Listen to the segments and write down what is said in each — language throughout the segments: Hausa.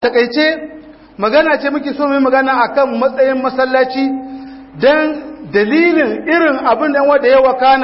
takaice magana ce muke so mai magana akan matsayin masallaci don dalilin irin abin da wanda ya wakana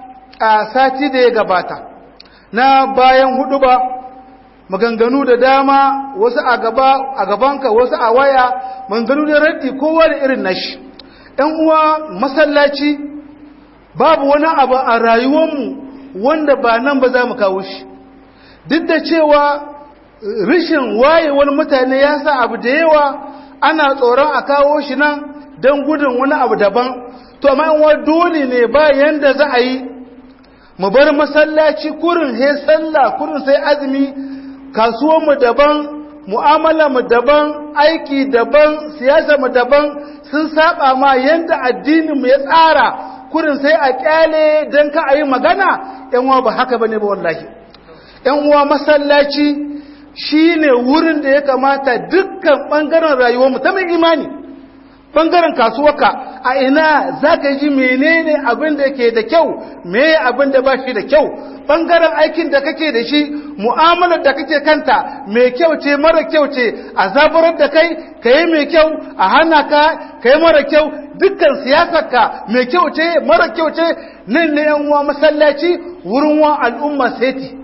a sati da ya gabata na bayan hudu ba maganganu da dama wasu a gaba a gabanka wasu a waya maganganu da raddi kowa da irin nashi ɗan uwa masallaci babu wani abu a rayuwarmu wanda ba nan ba za mu kawo shi duk da cewa rishin wayewar mutane ya sa abu da yawa ana tsoron a kawo shi nan don gudun wani abu daban to amma yan dole ne ba yanda za a yi mu bar masallaci kurin he sallah kurin sai azumi kasuwar mu daban mu'amala mu daban aiki daban siyasa mu daban sun saba ma yanda addinin mu ya tsara kurin sai a kyale don ka a yi magana yan uwa ba haka bane ba wallahi yan uwa masallaci shi ne wurin da ya kamata dukkan ɓangaren rayuwarmu ta mai imani ɓangaren kasuwarka a ina za ka ji menene abin da ke da kyau me abin da ba shi da kyau ɓangaren aikin da kake da shi mu'amalar da kake kanta mai kyau ce mara kyau ce a zaburar da kai ka yi mai kyau a hana ka ka yi mara kyau dukkan siyasarka mai kyau ce mara kyau ce nan ne yan uwa masallaci wurin wa al'umma seti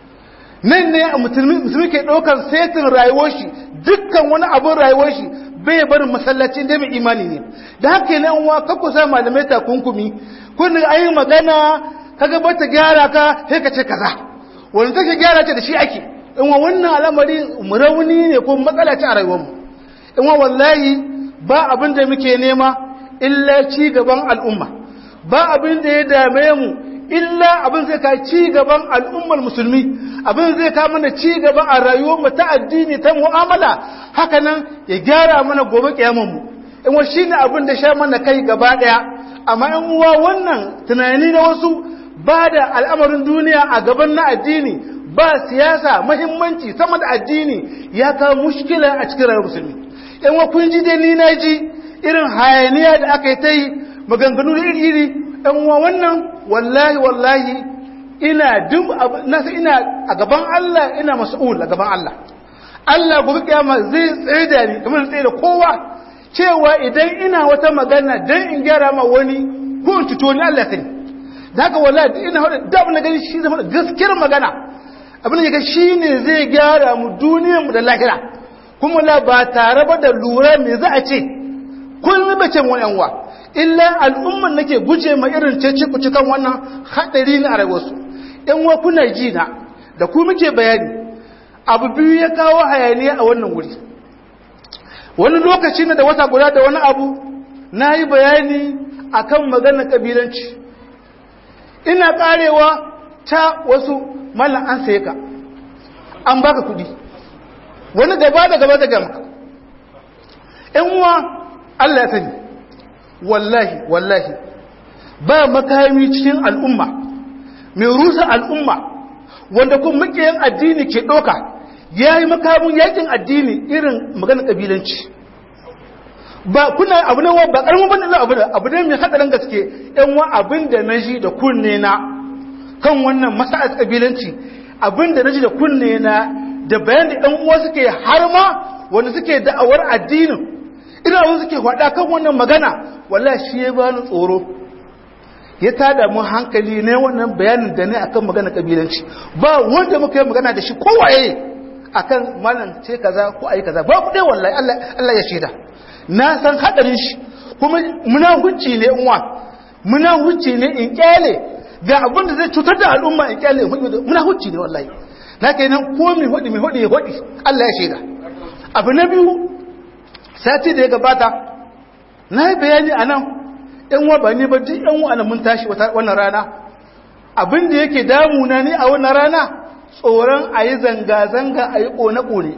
nan ne musulmi ke ɗaukar setin rayuwar shi dukkan wani abin rayuwar shi bai barin masallaci da mai imani ne da haka yi nan wa kakku sa malamai takunkumi kun ayi magana kaga ba ta gyara ka sai ka ce kaza wani take gyara ce da shi ake in wa wannan al'amari rauni ne ko matsala ce a rayuwar mu in wa wallahi ba abin da muke nema illa ci gaban al'umma ba abin da ya dame mu illa abin zai ka ci gaban al'ummar musulmi abin zai ka mana ci gaba a rayuwar mu ta addini ta mu'amala haka nan ya gyara mana gobe kiyaman mu in wa shine abin da sha mana kai gaba daya amma in uwa wannan tunani na wasu ba da al'amarin duniya a gaban na addini ba siyasa muhimmanci sama da addini ya kawo mushkila a cikin rayuwar musulmi in wa kun ji dai ni na ji irin hayaniya da aka yi ta yi maganganu da iri iri ɗan uwa wannan wallahi wallahi ina duk nasa ina a gaban Allah ina mas'ul a gaban Allah Allah gobe kiyama zai tsaye da ni kamar tsaye da kowa cewa idan ina wata magana dan in gyara ma wani ko in tuto ni Allah sani da haka wallahi ina hada da abin da gani shi zama gaskiyar magana abin da ga shi ne zai gyara mu duniyar mu da lahira kuma la ba tare ba da lura me za a ce kun bace mu yan uwa illa al'umman nake guje ma irin cece ku cikan wannan hadari ne a rayuwarsu in wa kuna ji na da ku muke bayani abu biyu ya kawo hayaniya a wannan wuri wani lokaci ne da wata guda da wani abu na yi bayani akan maganar kabilanci ina karewa ta wasu mallan an saye ka an baka kudi wani gaba da gaba da gama in wa Allah ya sani wallahi wallahi ba makami cikin al'umma mai rusa al'umma wanda kuma makiyan addini ke ɗoka ya yi makamun yakin addini irin magana ƙabilanci ba kuna abu ne ba ƙarfin bane za abu da abu ne mai haɗarin gaske yan wa abin da na ji da kunne na kan wannan masa'ar ƙabilanci abin da na ji da kunne na da bayan da ɗan uwa suke har ma wanda suke da'awar addinin ina wani suke faɗa kan wannan magana wallahi shi ya bani tsoro ya tada mun hankali ne wannan bayanin da ne akan magana kabilanci ba wanda muka yi magana da shi kowaye akan malam ce kaza ko ayi kaza ba ku dai wallahi Allah Allah ya shaida na san hadarin shi kuma muna hucci ne in wa muna hucci ne in kyale ga abin da zai cutar da al'umma in kyale muna hucci ne wallahi na kenan ko mai hodi mai hodi ya hodi Allah ya shaida abu na biyu sati da ya gabata na yi bayani a nan ‘yan wa ba ne ba duk ‘yan wa mun tashi wannan rana abin da yake damuna ne a wannan rana tsoron a yi zanga-zanga a yi ƙone-ƙone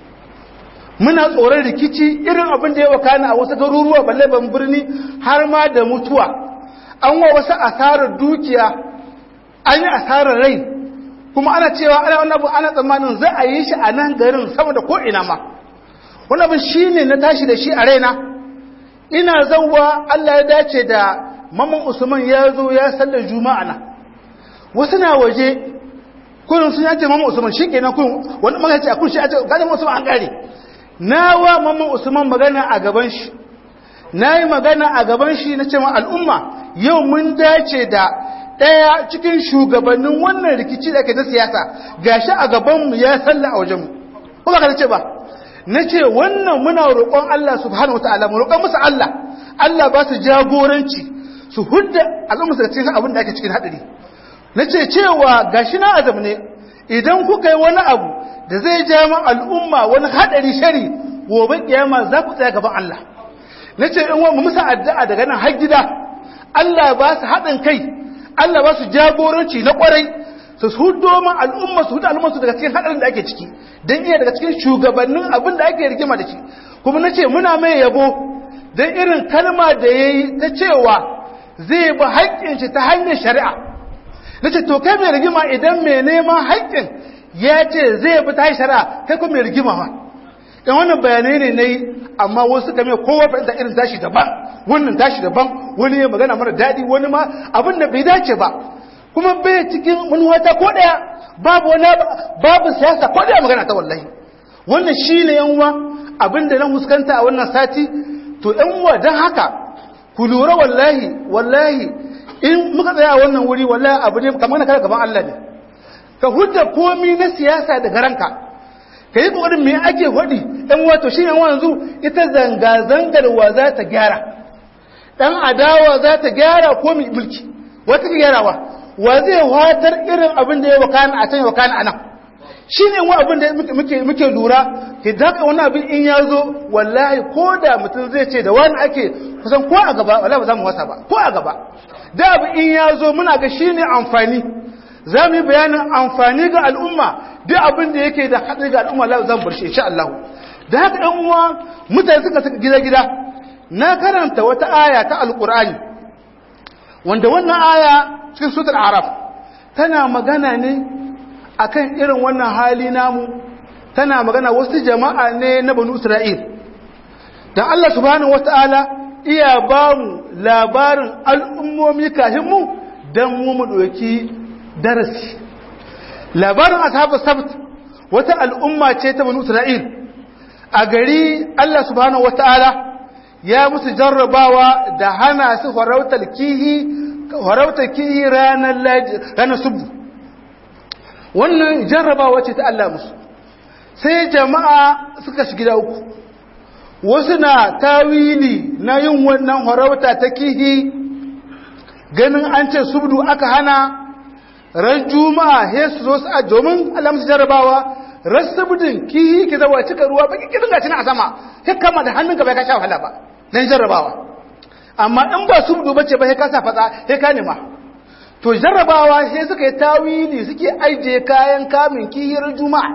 muna tsoron rikici irin abin da ya wakana a wasu garuruwa balle ban birni har ma da mutuwa an wa wasu asarar dukiya an yi asarar rai kuma ana cewa ana wani abu ana tsammanin za a yi shi a nan garin sama da ko'ina ma wani abin shi ne na tashi da shi a raina ina zauwa Allah ya dace da mamman usman ya zo ya sallar juma'a na wasu na waje kullum sun yace mamman usman shi kenan kullum wani magana ce a kun shi a ce ganin usman an gare na wa mamman usman magana a gaban shi na yi magana a gaban shi na cewa al'umma yau mun dace da ɗaya cikin shugabannin wannan rikici da ke na siyasa gashi a gabanmu ya salla a wajenmu ko ba ka ce ba na ce wannan muna roƙon Allah subhanahu wata'ala mu roƙon musu Allah Allah ba su jagoranci su hudda al'umma su cikin abin da ake cikin haɗari na ce cewa gashi na azam ne idan kuka yi wani abu da zai ja ma al'umma wani haɗari shari gobe kiyama za ku tsaya gaban Allah na ce in mu musa addu'a daga nan har gida Allah ba su haɗin kai Allah ba su jagoranci na ƙwarai su hudo ma al'umma su hudo al'umma su daga cikin haɗarin da ake ciki don iya daga cikin shugabannin abin da ake rigima da shi kuma na ce muna mai yabo don irin kalma da ya yi ta cewa zai bi haƙƙin shi ta hanyar shari'a na ce to kai mai rigima idan mai neman haƙƙin ya ce zai bi ta hanyar shari'a kai kuma mai rigima ma dan wannan bayanai ne nayi amma wasu kame kowa fahimta irin tashi daban wannan tashi daban wani ya magana mara daɗi wani ma abin da bai dace ba kuma bai cikin wani wata ko ɗaya babu wani babu siyasa ko ɗaya magana ta wallahi wannan shi ne yanwa abin da na huskanta a wannan sati to yanwa don haka ku lura wallahi wallahi in muka tsaya a wannan wuri wallahi abu ne kamar na kare gaban Allah ne ka hudda komi na siyasa daga ranka ka yi ƙoƙarin mai ake hudi ɗan wato shi yan wanzu ita zanga-zangar wa za ta gyara ɗan adawa za ta gyara ko mai mulki wata ka gyarawa wa zai watar irin abin da ya wakana a can ya wakana a nan shi ne wa abin da muke lura ke daga wani abin in ya zo wallahi ko da mutum zai ce da wani ake kusan ko a gaba wallahi ba za mu wasa ba ko a gaba da abin in ya zo muna ga shi ne amfani za mu yi bayanin amfani ga al'umma duk abin da yake da haɗari ga al'umma Allah zan bar shi insha Allah da haka ɗan uwa mutane suka saka gida gida na karanta wata aya ta alqur'ani wanda wannan aya cikin suratul araf tana magana ne akan irin wannan hali namu tana magana wasu jama'a ne na banu isra'il dan Allah subhanahu wataala iya ba mu labarin al'ummomi kafin mu dan mu mu ɗauki darasi labarin ashabu sabt wata al'umma ce ta banu isra'il a gari Allah subhanahu wata'ala ya musu jarrabawa da hana su farautar kihi farautar kihi ranar ranar subu wannan jarrabawa ce ta Allah musu sai jama'a suka shiga da uku wasu na tawili na yin wannan farauta ta kihi ganin an ce subdu aka hana ran juma'a he su zo su a domin Allah musu jarrabawa rasabudin kihi ki zawa cika ruwa baki kirin gaci na a sama he kama da hannunka bai ka sha wahala ba dan jarrabawa amma in ba subdu bace ba he ka sa fatsa he ka nema to jarrabawa he suka yi tawili suke aije kayan kamin kihi ran juma'a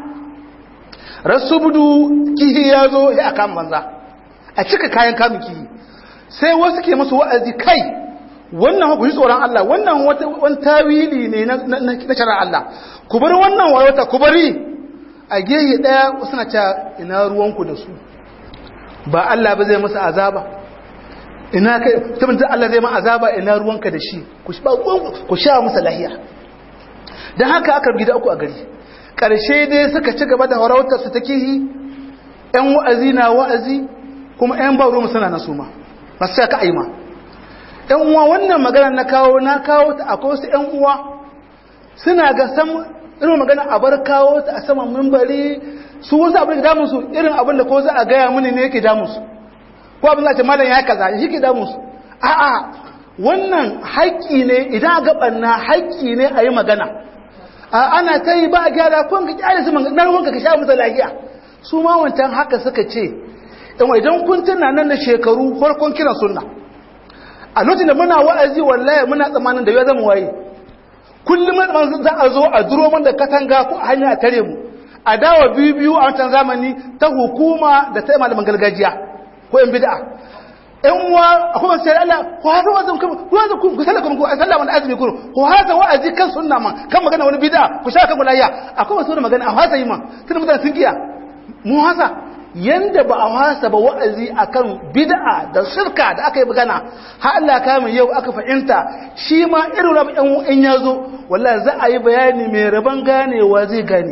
rasubudu kihi ya zo he aka banza a cika kayan kamin kihi sai wasu ke musu wa'azi kai wannan ku ji tsoron Allah wannan wani tawili ne na shari'ar Allah ku bar wannan wayota ku bari a gehe daya suna cewa ina ruwanku da su ba Allah ba zai musu azaba ina kai tabbata Allah zai ma azaba ina ruwanka da shi ku ba ku sha musu lahiya dan haka aka gida uku a gari karshe dai suka ci gaba da harautar su ta kihi ƴan wa'azi na wa'azi kuma ƴan ba ruwa suna na suma ba sai ka aima ‘yan uwa wannan magana na kawo na kawo ta akwai wasu ‘yan uwa suna ga sam irin magana a bar kawo ta a saman mimbari su wasu abin da damunsu irin abin da ko za a gaya mini ne yake damunsu ko abin za ce malam ya kaza shi ke damunsu a'a wannan haƙƙi ne idan ga ɓanna haƙƙi ne a yi magana ana ta yi ba a gyara ko ka kyale su na ruwanka ka sha musu lafiya su ma wancan haka suka ce idan kun tuna nan da shekaru farkon kiran sunna a lokacin da muna wa'azi wallahi muna tsamanin da ya zama waye kullum man za a zo a duro man da katanga ko a hanya a tare mu a dawa biyu biyu a wancan zamani ta hukuma da ta malaman gargajiya ko yan bid'a yan uwa akwai wasu Allah ko haka wazin ku ku wazin ku ku sallaka ku sallah wani azumi ku ko haka wa'azi kan sunna man kan magana wani bid'a ku sha kan mulaya akwai wasu magana a hasa yi man tun mutane sun kiya mu hasa yanda ba a wasa ba wa'azi akan bid'a da shirka da aka yi magana har Allah ka mai yau aka fahimta shi ma irin rabin ɗan in ya zo wallahi za a yi bayani mai rabon ganewa zai gane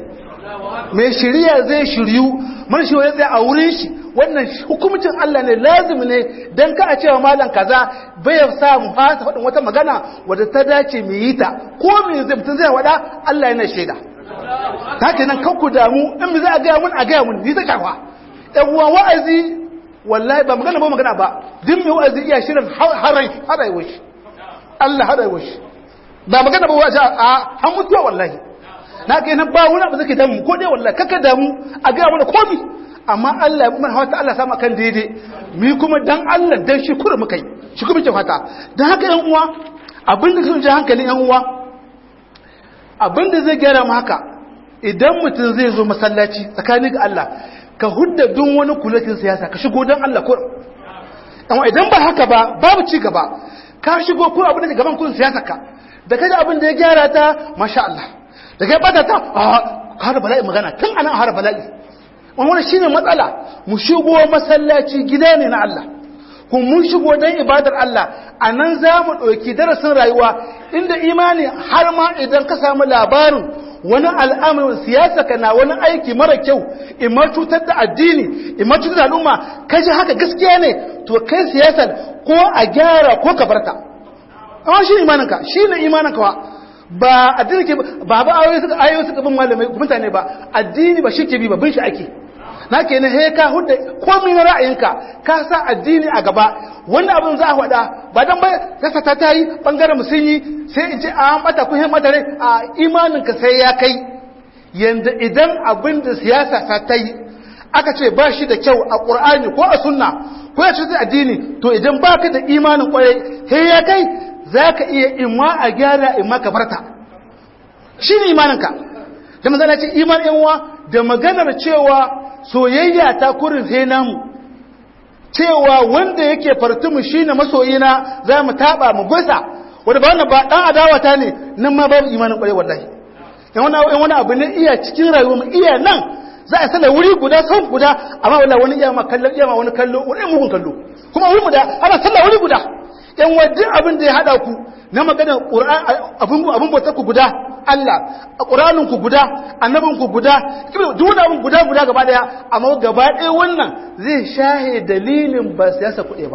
mai shirya zai shiryu mana shi wani tsaye a wurin shi wannan hukumcin Allah ne lazimi ne don ka a cewa malam kaza bai sa mu fasa faɗin wata magana wadda ta dace mu yi ta ko me zai mutum zai wada Allah yana shaida ta ke nan kanku damu in mu za a gaya mun a gaya mun ni ta shafa ɗan uwa wa'azi wallahi ba magana ba magana ba duk mai wa'azi iya shirin harai harai washi Allah harai washi ba magana ba wa'azi a an mutuwa wallahi na ga nan ba wani abu zake damu ko dai wallahi kaka damu a ga mana komi amma Allah ya mun hawata Allah sama kan daidai mi kuma dan Allah dan shi kura muka yi shi kuma ke fata dan haka yan uwa abin da sun ji hankalin yan uwa abin da zai gyara mu haka idan mutum zai zo masallaci tsakanin ga Allah ka hudda dun wani kulatin siyasa ka shigo dan Allah kur amma idan ba haka ba babu ci gaba ka shigo ko abin da gaban kun siyasa ka da kaje abin da ya gyara ta masha Allah da kai bata ta a har bala'i magana tun anan har bala'i wannan shine matsala mu shigo masallaci gida ne na Allah kuma mun shigo dan ibadar Allah anan za mu ɗauki darasin rayuwa inda imani har ma idan ka samu labarin wani al'amarin siyasa ka na wani aiki mara kyau imma cutar da addini imma cutar da al'umma kaji haka gaskiya ne to kai siyasar ko a gyara ko ka barta amma shi imaninka shi ne imaninka wa ba addini ke ba ba ayoyi suka ayoyi suka bin malamai mutane ba addini ba shi ke bi ba bin shi ake na ke na he ka hudda komai na ra'ayinka ka sa addini a gaba wanda abin za a faɗa ba dan bai kasa ta tayi bangaren mu sun yi sai in ce an bata ku hin mata rai a imaninka sai ya kai yanda idan abin da siyasa ta tayi aka ce ba shi da kyau a qur'ani ko a sunna ko ya ce addini to idan baka da imanin kwarai he ya kai za ka iya imma a gyara imma ka farta shi ne imaninka da mazana ce iman yanwa da maganar cewa soyayya ta kurin sai namu cewa wanda yake fartumu shi ne masoyina za mu taɓa mu gusa wadda ba wannan ba ɗan adawata ne nan ma babu imanin ƙwarai wallahi yan wani abu ne iya cikin rayuwa mu iya nan za a sanar wuri guda sau guda amma wala wani iya ma kallon iya ma wani kallo wani mugun kallo kuma wuri guda ana sallah wuri guda yan wajen abin da ya haɗa ku na magana abin bautar ku guda Allah a ƙuranin ku guda annabin ku guda duk wani abin guda guda gaba ɗaya amma gaba ɗaya wannan zai shahe dalilin ba siyasa kuɗe ba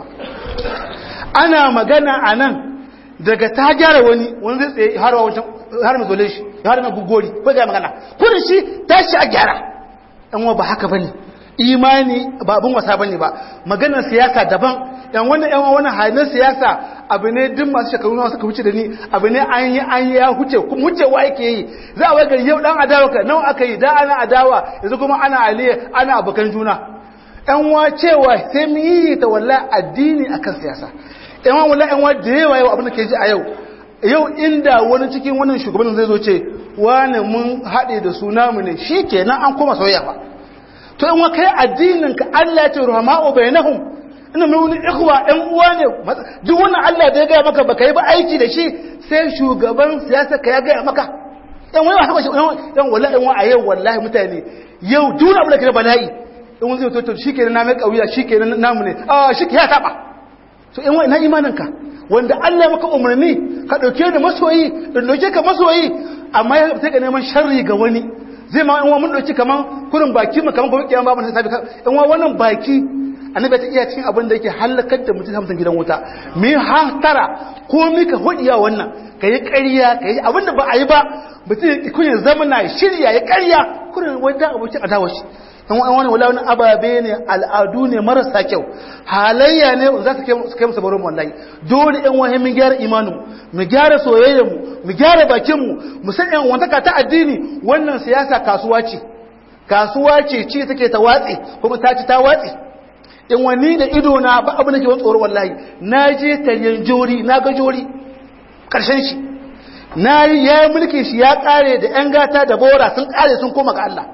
ana magana a nan daga ta gyara wani wani zai tsaye har wancan har mai zole shi har mai gugori ko ga magana kudin shi tashi a gyara yan wa ba haka bane imani ba abin wasa bane ba maganar siyasa daban yan wannan yan wannan halin siyasa abu ne duk masu shekaru nawa suka wuce da ni abu ne an yi an ya huce kuma wucewa yake yi za a wagar yau dan adawa ka nawa aka yi da ana adawa yanzu kuma ana aliya ana abokan juna yan wa cewa sai mu yi ta wallahi addini akan siyasa yan wa wallahi yan wa da yawa yau abin da ke ji a yau yau inda wani cikin wannan shugaban zai zo ce wani mun haɗe da suna mu ne shi kenan an koma soyayya ba to in wa kai addinin ka Allah ya ce rahma'u bainahum ina mai wani ikhwa ɗan uwa ne duk wannan Allah da ya gaya maka baka yi ba aiki da shi sai shugaban siyasa ka ya gaya maka yan wani haka yan wallahi yan a yau wallahi mutane yau duk abu da ke bala'i in wani zai to shikenan na mai kauya shikenan namu ne a shi ya taba to yan wani na imanin ka wanda Allah maka umarni ka dauke ni masoyi in dauke ka masoyi amma ya sai ka neman sharri ga wani zai ma yan mun dauki kaman kurin baki mu kaman gobe kiyama babu hisabi yan wannan baki annabi ta iya cikin abin da yake halakar da mutum hamsin gidan wuta mi hatara ko mi ka hodiya wannan ka yi ƙarya ka yi abin da ba a yi ba mutum kun yi zama na shirya ya ƙarya kurin wajen abokin adawa shi dan wani wala wani ababe ne al'adu ne marasa kyau halayya ne za su kai musu baron wallahi dole ɗan wani mun gyara imanin mu gyara soyayyar mu mu gyara bakin mu mu san ɗan wantaka ta addini wannan siyasa kasuwa ce kasuwa ce ci take ta watsi kuma ta ci ta watsi in wani da ido na ba abu nake wani tsoro wallahi na je taryen jori na ga jori karshen shi na yi ya yi mulki shi ya kare da yan gata da bora sun kare sun koma ga Allah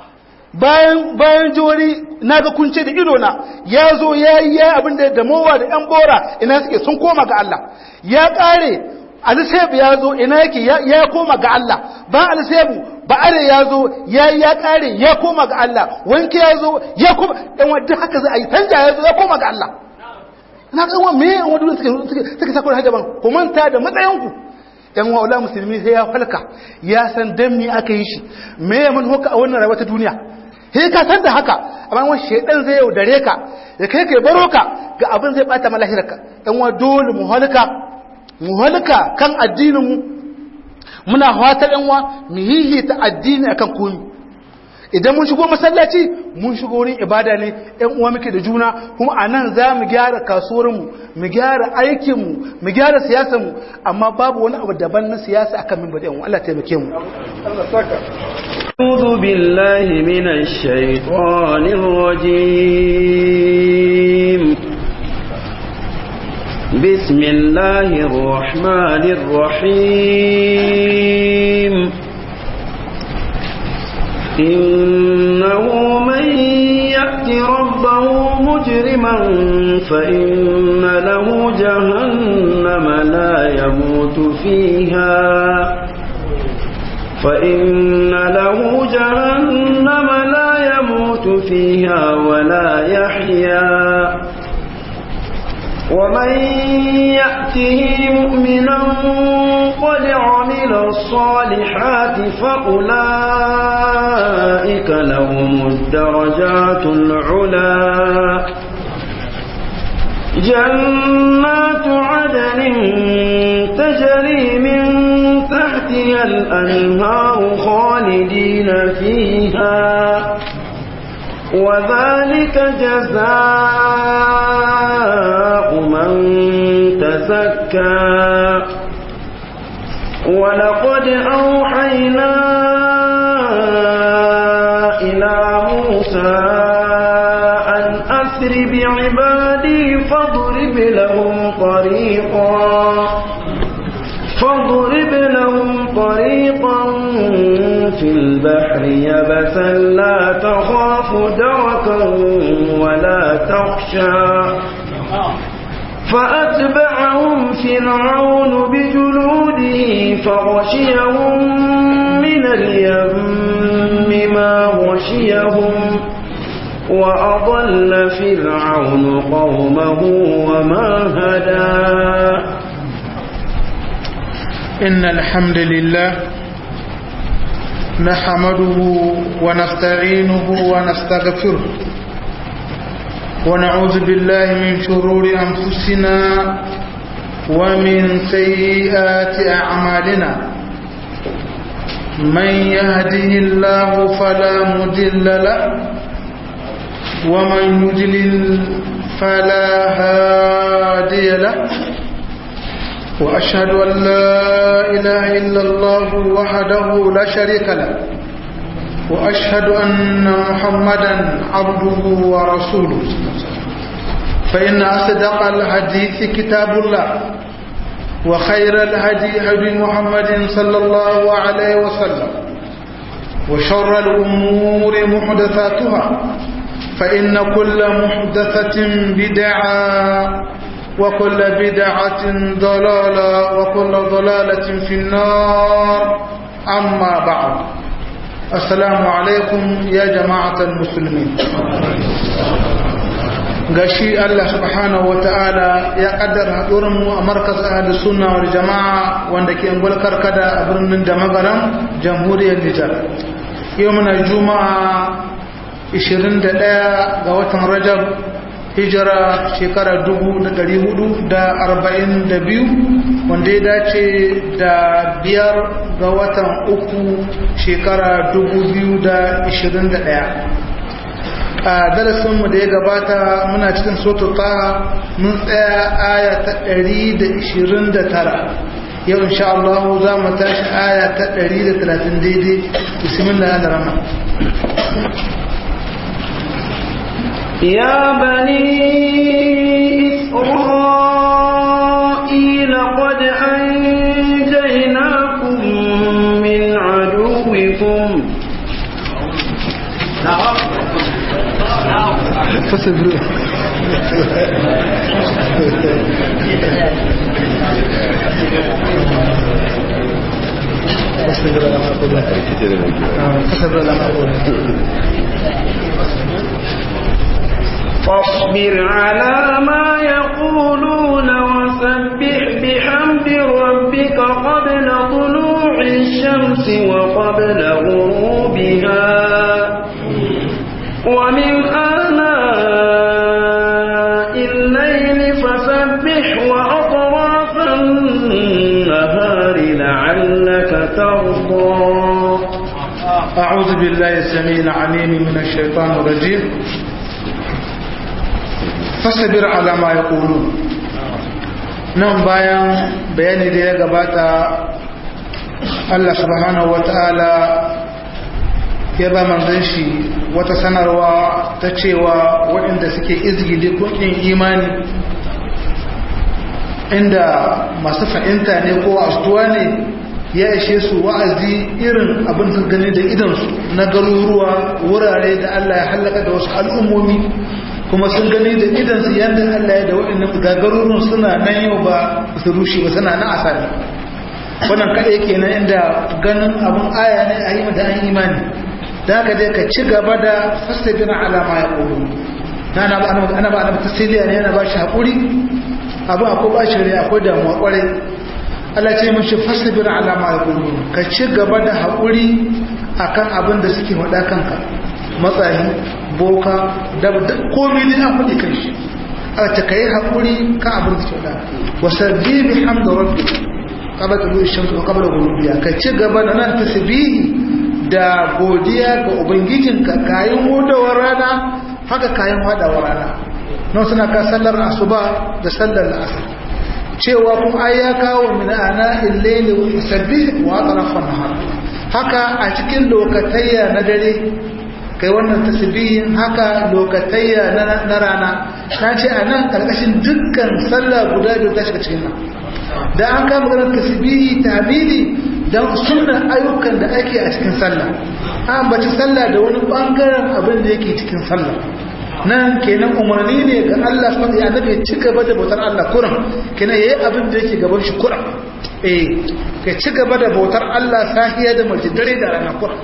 bayan bayan jori na ga kunce da ido na ya zo ya yi ya abin da damowa da yan bora ina suke sun koma ga Allah ya kare alisebu ya zo ina yake ya koma ga Allah ba alisebu ba are ya zo ya ya kare ya koma ga Allah wanke ya zo ya koma dan wadda haka za a yi canja ya zo ya koma ga Allah na ga wa me yan wadda suke suke suke sako da hajaban ku manta da matsayin ku yan wa'ula musulmi sai ya falka ya san dan me aka yi shi me ya mun hoka a wannan rayuwa ta duniya sai ka san da haka amma wani shedan zai yaudare ka ya kai kai baro ka ga abin zai bata ma lahirarka dan wa dole mu halka mu halka kan addinin mu muna fatar yan wa mu hihita addini akan komai idan mun shigo masallaci mun shigo wurin ibada ne ɗan uwa muke da juna kuma a nan za mu gyara kasuwarmu mu gyara aikinmu mu gyara siyasarmu amma babu wani abu daban na siyasa akan min bada Allah taimake mu أعوذ بالله من الشيطان الرجيم بسم الله الرحمن الرحيم إنه من يأت ربه مجرما فإن له جهنم لا يموت فيها فإن له جهنم لا يموت فيها ولا يحيا ومن يأته مؤمنا قد عمل الصالحات فأولئك لهم الدرجات العلا جنات عدن تجري من تحتها الأنهار خالدين فيها وذلك جزاء من تزكى ولقد أوحينا إلى موسى أن أسر بعبادي فاضرب لهم طريقا فاضرب لهم طريقا في البحر يبسا لا تخاف دركا ولا تخشى فأتبعهم فرعون بجنوده فغشيهم من اليم ما غشيهم وأضل فرعون قومه وما هدى إن الحمد لله نحمده ونستعينه ونستغفره ونعوذ بالله من شرور أنفسنا ومن سيئات أعمالنا من يهده الله فلا مضل له ومن يضلل فلا هادي له وأشهد أن لا إله إلا الله وحده لا شريك له وأشهد أن محمدا عبده ورسوله فإن أصدق الحديث كتاب الله وخير الهدي هدي محمد صلى الله عليه وسلم وشر الأمور محدثاتها فإن كل محدثة بدعة وكل بدعة ضلالة وكل ضلالة في النار أما بعد السلام عليكم يا جماعة المسلمين gashi Allah subhanahu wata'ala ya kaddara mu a markas ahli sunna wal jama'a wanda ke ngulkar kada a birnin da magaram jamhuriyar Nijar yau muna juma'a 21 ga watan Rajab hijira shekara 442 wanda ya dace da biyar ga watan uku shekara 2021 a darasinmu da ya gabata muna cikin soto taha mun tsaya aya ta 129 yau insha Allah za mu tashi aya ta 130 daidai bismillah al-rahman يا بني إسرائيل قد أنجيناكم من عدوكم فاصبروا فاصبروا لما أقول فاصبروا لما أقول فاصبر على ما يقولون وسبح بحمد ربك وقبل طلوع الشمس وقبل غروبها ومن آناء الليل فسبح وأطراف النهار لعلك ترضى أعوذ بالله السميع العليم من الشيطان الرجيم فاصبر على ما يقولون nan bayan bayani da ya gabata Allah subhanahu wata'ala ya ba manzon shi wata sanarwa ta cewa waɗanda suke izgili kuɗin imani inda masu fahimta ne ko astuwa ne ya ishe su wa'azi irin abin da gani da idansu na garuruwa wurare da Allah ya hallaka da wasu al'ummomi kuma sun gani da idansu yadda Allah ya da waɗannan gagarurun suna nan yau ba su rushe ba suna na asali wannan kaɗai kenan inda ganin abin aya ne a yi da an imani da haka dai ka ci gaba da fastajin alama ya ƙoro na ana ba ana tasiriya ne yana ba shi haƙuri abin akwai ba shi rai akwai damuwa ƙwarai Allah ce mashi fasabir alama ya ƙoro ka ci gaba da haƙuri akan abin da suke faɗa kanka matsayi boka da komi ne an faɗi kan shi a ta ka yi haƙuri kan abin da kyauta wasu bibi hamda rabbi kaba ta zuwa shamsu kaba da gulubiya ka ci gaba da nan ta da godiya ga ubangijinka kayan hudawar rana haka kayan hadawar rana nan suna ka sallar asuba da sallar asar cewa kuma ai ya kawo min ana illaili wa sabbi wa atrafan nahar haka a cikin lokatayya na dare kai wannan tasbihin haka lokatayya na rana na ce a nan karkashin dukkan sallah guda biyu ta shiga cikin nan da an kama ganin tasbihi tahmidi don sunan ayyukan da ake a cikin sallah an baci sallah da wani bangaren abin da yake cikin sallah nan kenan umarni ne ga Allah subhanahu ya nabi ci gaba da bautar Allah kuran kenan yayi abin da yake gaban shi kuran eh ka ci gaba da bautar Allah sahiya da dare da rana kuran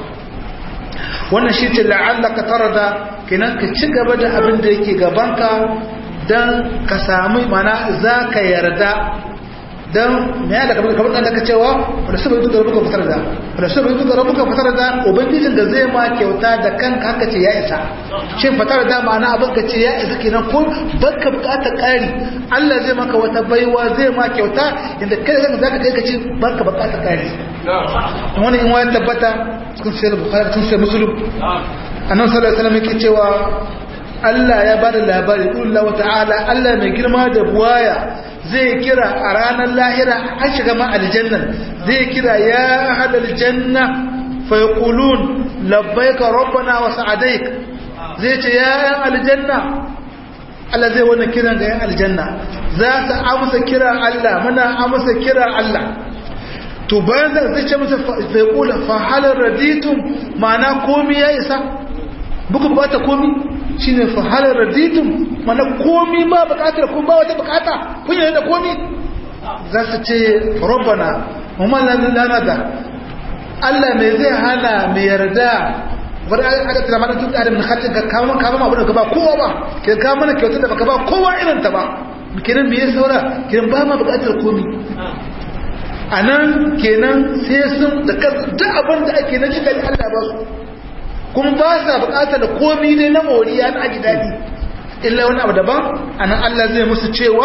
wannan shi ce la'allaka tarda kenan ka ci gaba da abin da yake gabanka dan ka sami mana zaka yarda dan me ya daga kamar dan ka cewa wala sabai duka rabuka fitar da wala sabai duka rabuka fitar da ubangijin da zai ma kyauta da kanka haka ce ya isa shin fitar da ma'ana abin ka ce ya isa kenan ko baka bukatar kari Allah zai maka wata baiwa zai ma kyauta inda kai zaka zaka kai ka ce baka bukatar kari wani in wani tabbata cikin sai bukhari cikin sai muslim annabi sallallahu alaihi wasallam yake cewa Allah ya bada labari Allah ta'ala Allah mai girma da buwaya zai kira a ranar lahira an shiga ma aljannan zai kira ya hadal janna fa yaqulun labbaika rabbana wa sa'adaik zai ce ya yan aljanna Allah zai wannan kiran ga yan aljanna za su amsa kira Allah muna amsa kira Allah to bayan zai ce musu fa yaqula fa hal raditum ma'ana komi ya isa buku bukata komi shine fa hal raditum mana komi ba bukatar kun ba wata bukata kun yi da komi za su ce rabbana umman lana da Allah mai zai hana mai yarda wani aka tana mana tun adam na hatin ka kama kama abu da ka ba kowa ba ke kama mana kyautar da baka ba kowa irin ta ba kenan me ya saura kenan ba ma bukatar komi a nan kenan sai sun da duk abin da ake na cikin Allah ba su kuma ba sa bukatar komi ne na moriya na aji daɗi illa wani abu daban a nan Allah zai musu cewa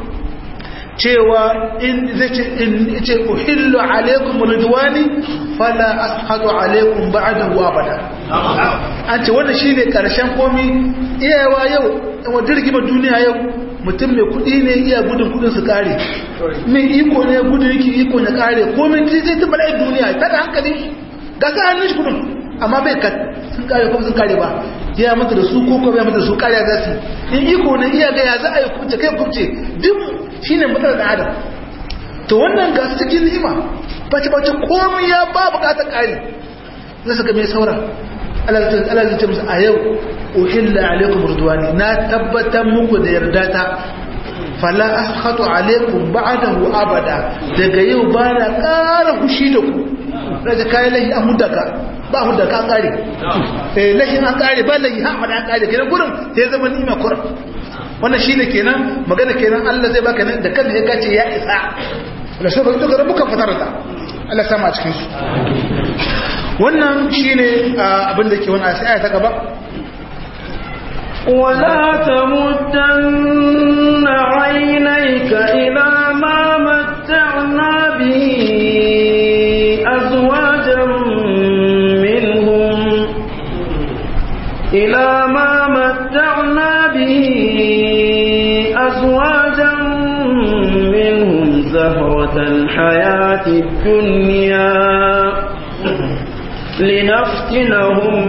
cewa in zai ce in ce uhillu alaikum ridwani fala ashadu alaikum ba'dahu abada an ce wannan shine karshen komi iyawa yau wa dirgima duniya yau mutum mai kudi ne iya gudun kudin su kare mai iko ne gudun yake iko ya kare komai zai ta bala'i duniya ta da hankali ga sa hannun shi kudin amma bai ka sun kare kuma sun kare ba ya mata da su ko bai mata da su kare za su in iko ne iya ga ya za a yi kubce kai kubce duk shine matsalar da adam to wannan ga su cikin ni'ima bace bace komai ya ba bukatar kare zai saka mai saura Allah zai ce musu a yau uhilla alaikum ridwani na tabbatar muku da yarda ta fala askhatu alaikum ba'dahu abada daga yau ba na ƙara hushi da ku daga kayan lahi an hudaka ba hudaka an ƙare eh lahi an ƙare ba lahi ha an ƙare kenan gurin sai zama ni'ima kuran wannan shine kenan magana kenan Allah zai baka da kanka ya kace ya isa wala sai bai tuka rabbuka fatarda Allah sama a cikin su wannan shine abin da ke wannan aya ta gaba ولا تمدن عينيك إلى ما متعنا به أزواجا منهم إلى ما متعنا به أزواجا منهم زهرة الحياة الدنيا لنفتنهم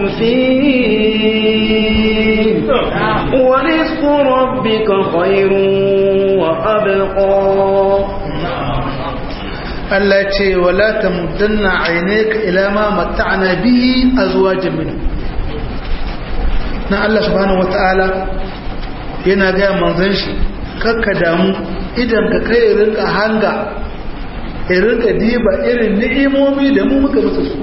فيه ورزق ربك خير وأبقى Allah ce wala tamuddanna aynaka ila ma matta'na bihi azwajan min na Allah subhanahu wataala yana ga manzon shi kakka damu idan ka kai rinka hanga rinka diba irin ni'imomi da mu muka musu su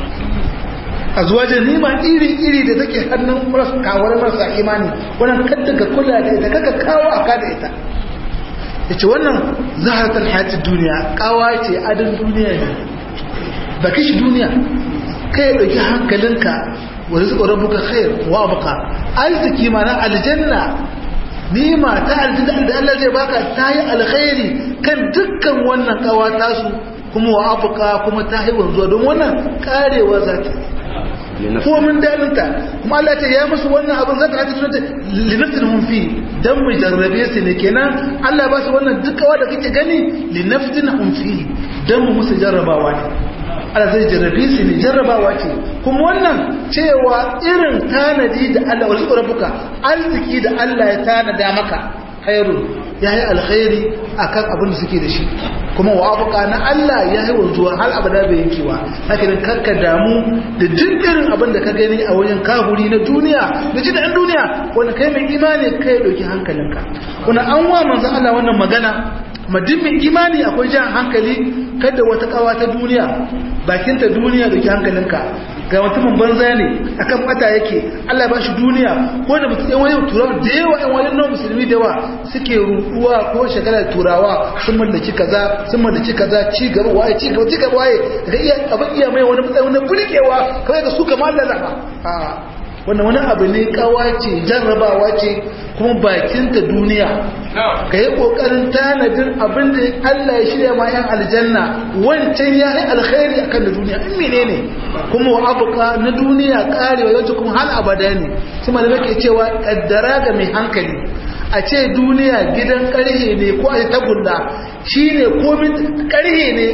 azwajan nima iri iri da take hannun marasa kawar marasa imani wannan kadda ka kula da ita kaka kawo aka da ita yace wannan zaharatul hayatid duniya kawa ce adon duniya ne ba kishi duniya kai dauki hankalinka wa rizqu rabbuka khair wa abqa arziki mana aljanna nima ta aljanna da Allah zai baka tayi alkhairi kan dukkan wannan kawa tasu kuma wa abqa kuma tayi wanzuwa don wannan karewa zata ko mun dalinta kuma Allah ce ya musu wannan abin zaka hata sunanta linaftinhum fi dan mu jarrabe su ne kenan Allah ba su wannan dukkawa da kake gani linaftinhum fi dan mu musu jarrabawa ne Allah zai jarrabe su ne jarrabawa ce kuma wannan cewa irin tanadi da Allah wasu rabbuka arziki da Allah ya tanada maka khairu yayi alkhairi akan abin da suke da shi kuma wa abuka na Allah ya yi wanzuwa har abada bai yankewa haka nan karka damu da duk irin abin da ka gani a wajen kahuri na duniya da ji da ɗan duniya wanda kai mai imani kai ɗauki hankalinka wanda an wa manzan Allah wannan magana madin mai imani akwai jan hankali kada wata kawa ta duniya bakinta duniya ɗauki hankalinka ga mutumin banza ne akan bata yake Allah ba shi duniya ko da mutum yan wani turawa da yawa yan wani nan musulmi da yawa suke ruɗuwa ko shagala turawa sun mallaki kaza sun mallaki kaza ci gaba waye ci gaba ci gaba waye daga iya abin iya mai wani matsayi wani burgewa kawai da su kamar Allah zaba a wannan wani abu ne kawa ce jarrabawa ce kuma bakinta duniya ka yi ƙoƙarin tanadin abin da Allah ya shirya ma 'yan aljanna wancan ya yi alkhairi akan da duniya in mene ne kuma wa abuka na duniya karewa yawanci kuma hal abada ne su ma da nake cewa kaddara ga mai hankali a ce duniya gidan karhe ne ko a tagulla shi ne komin karhe ne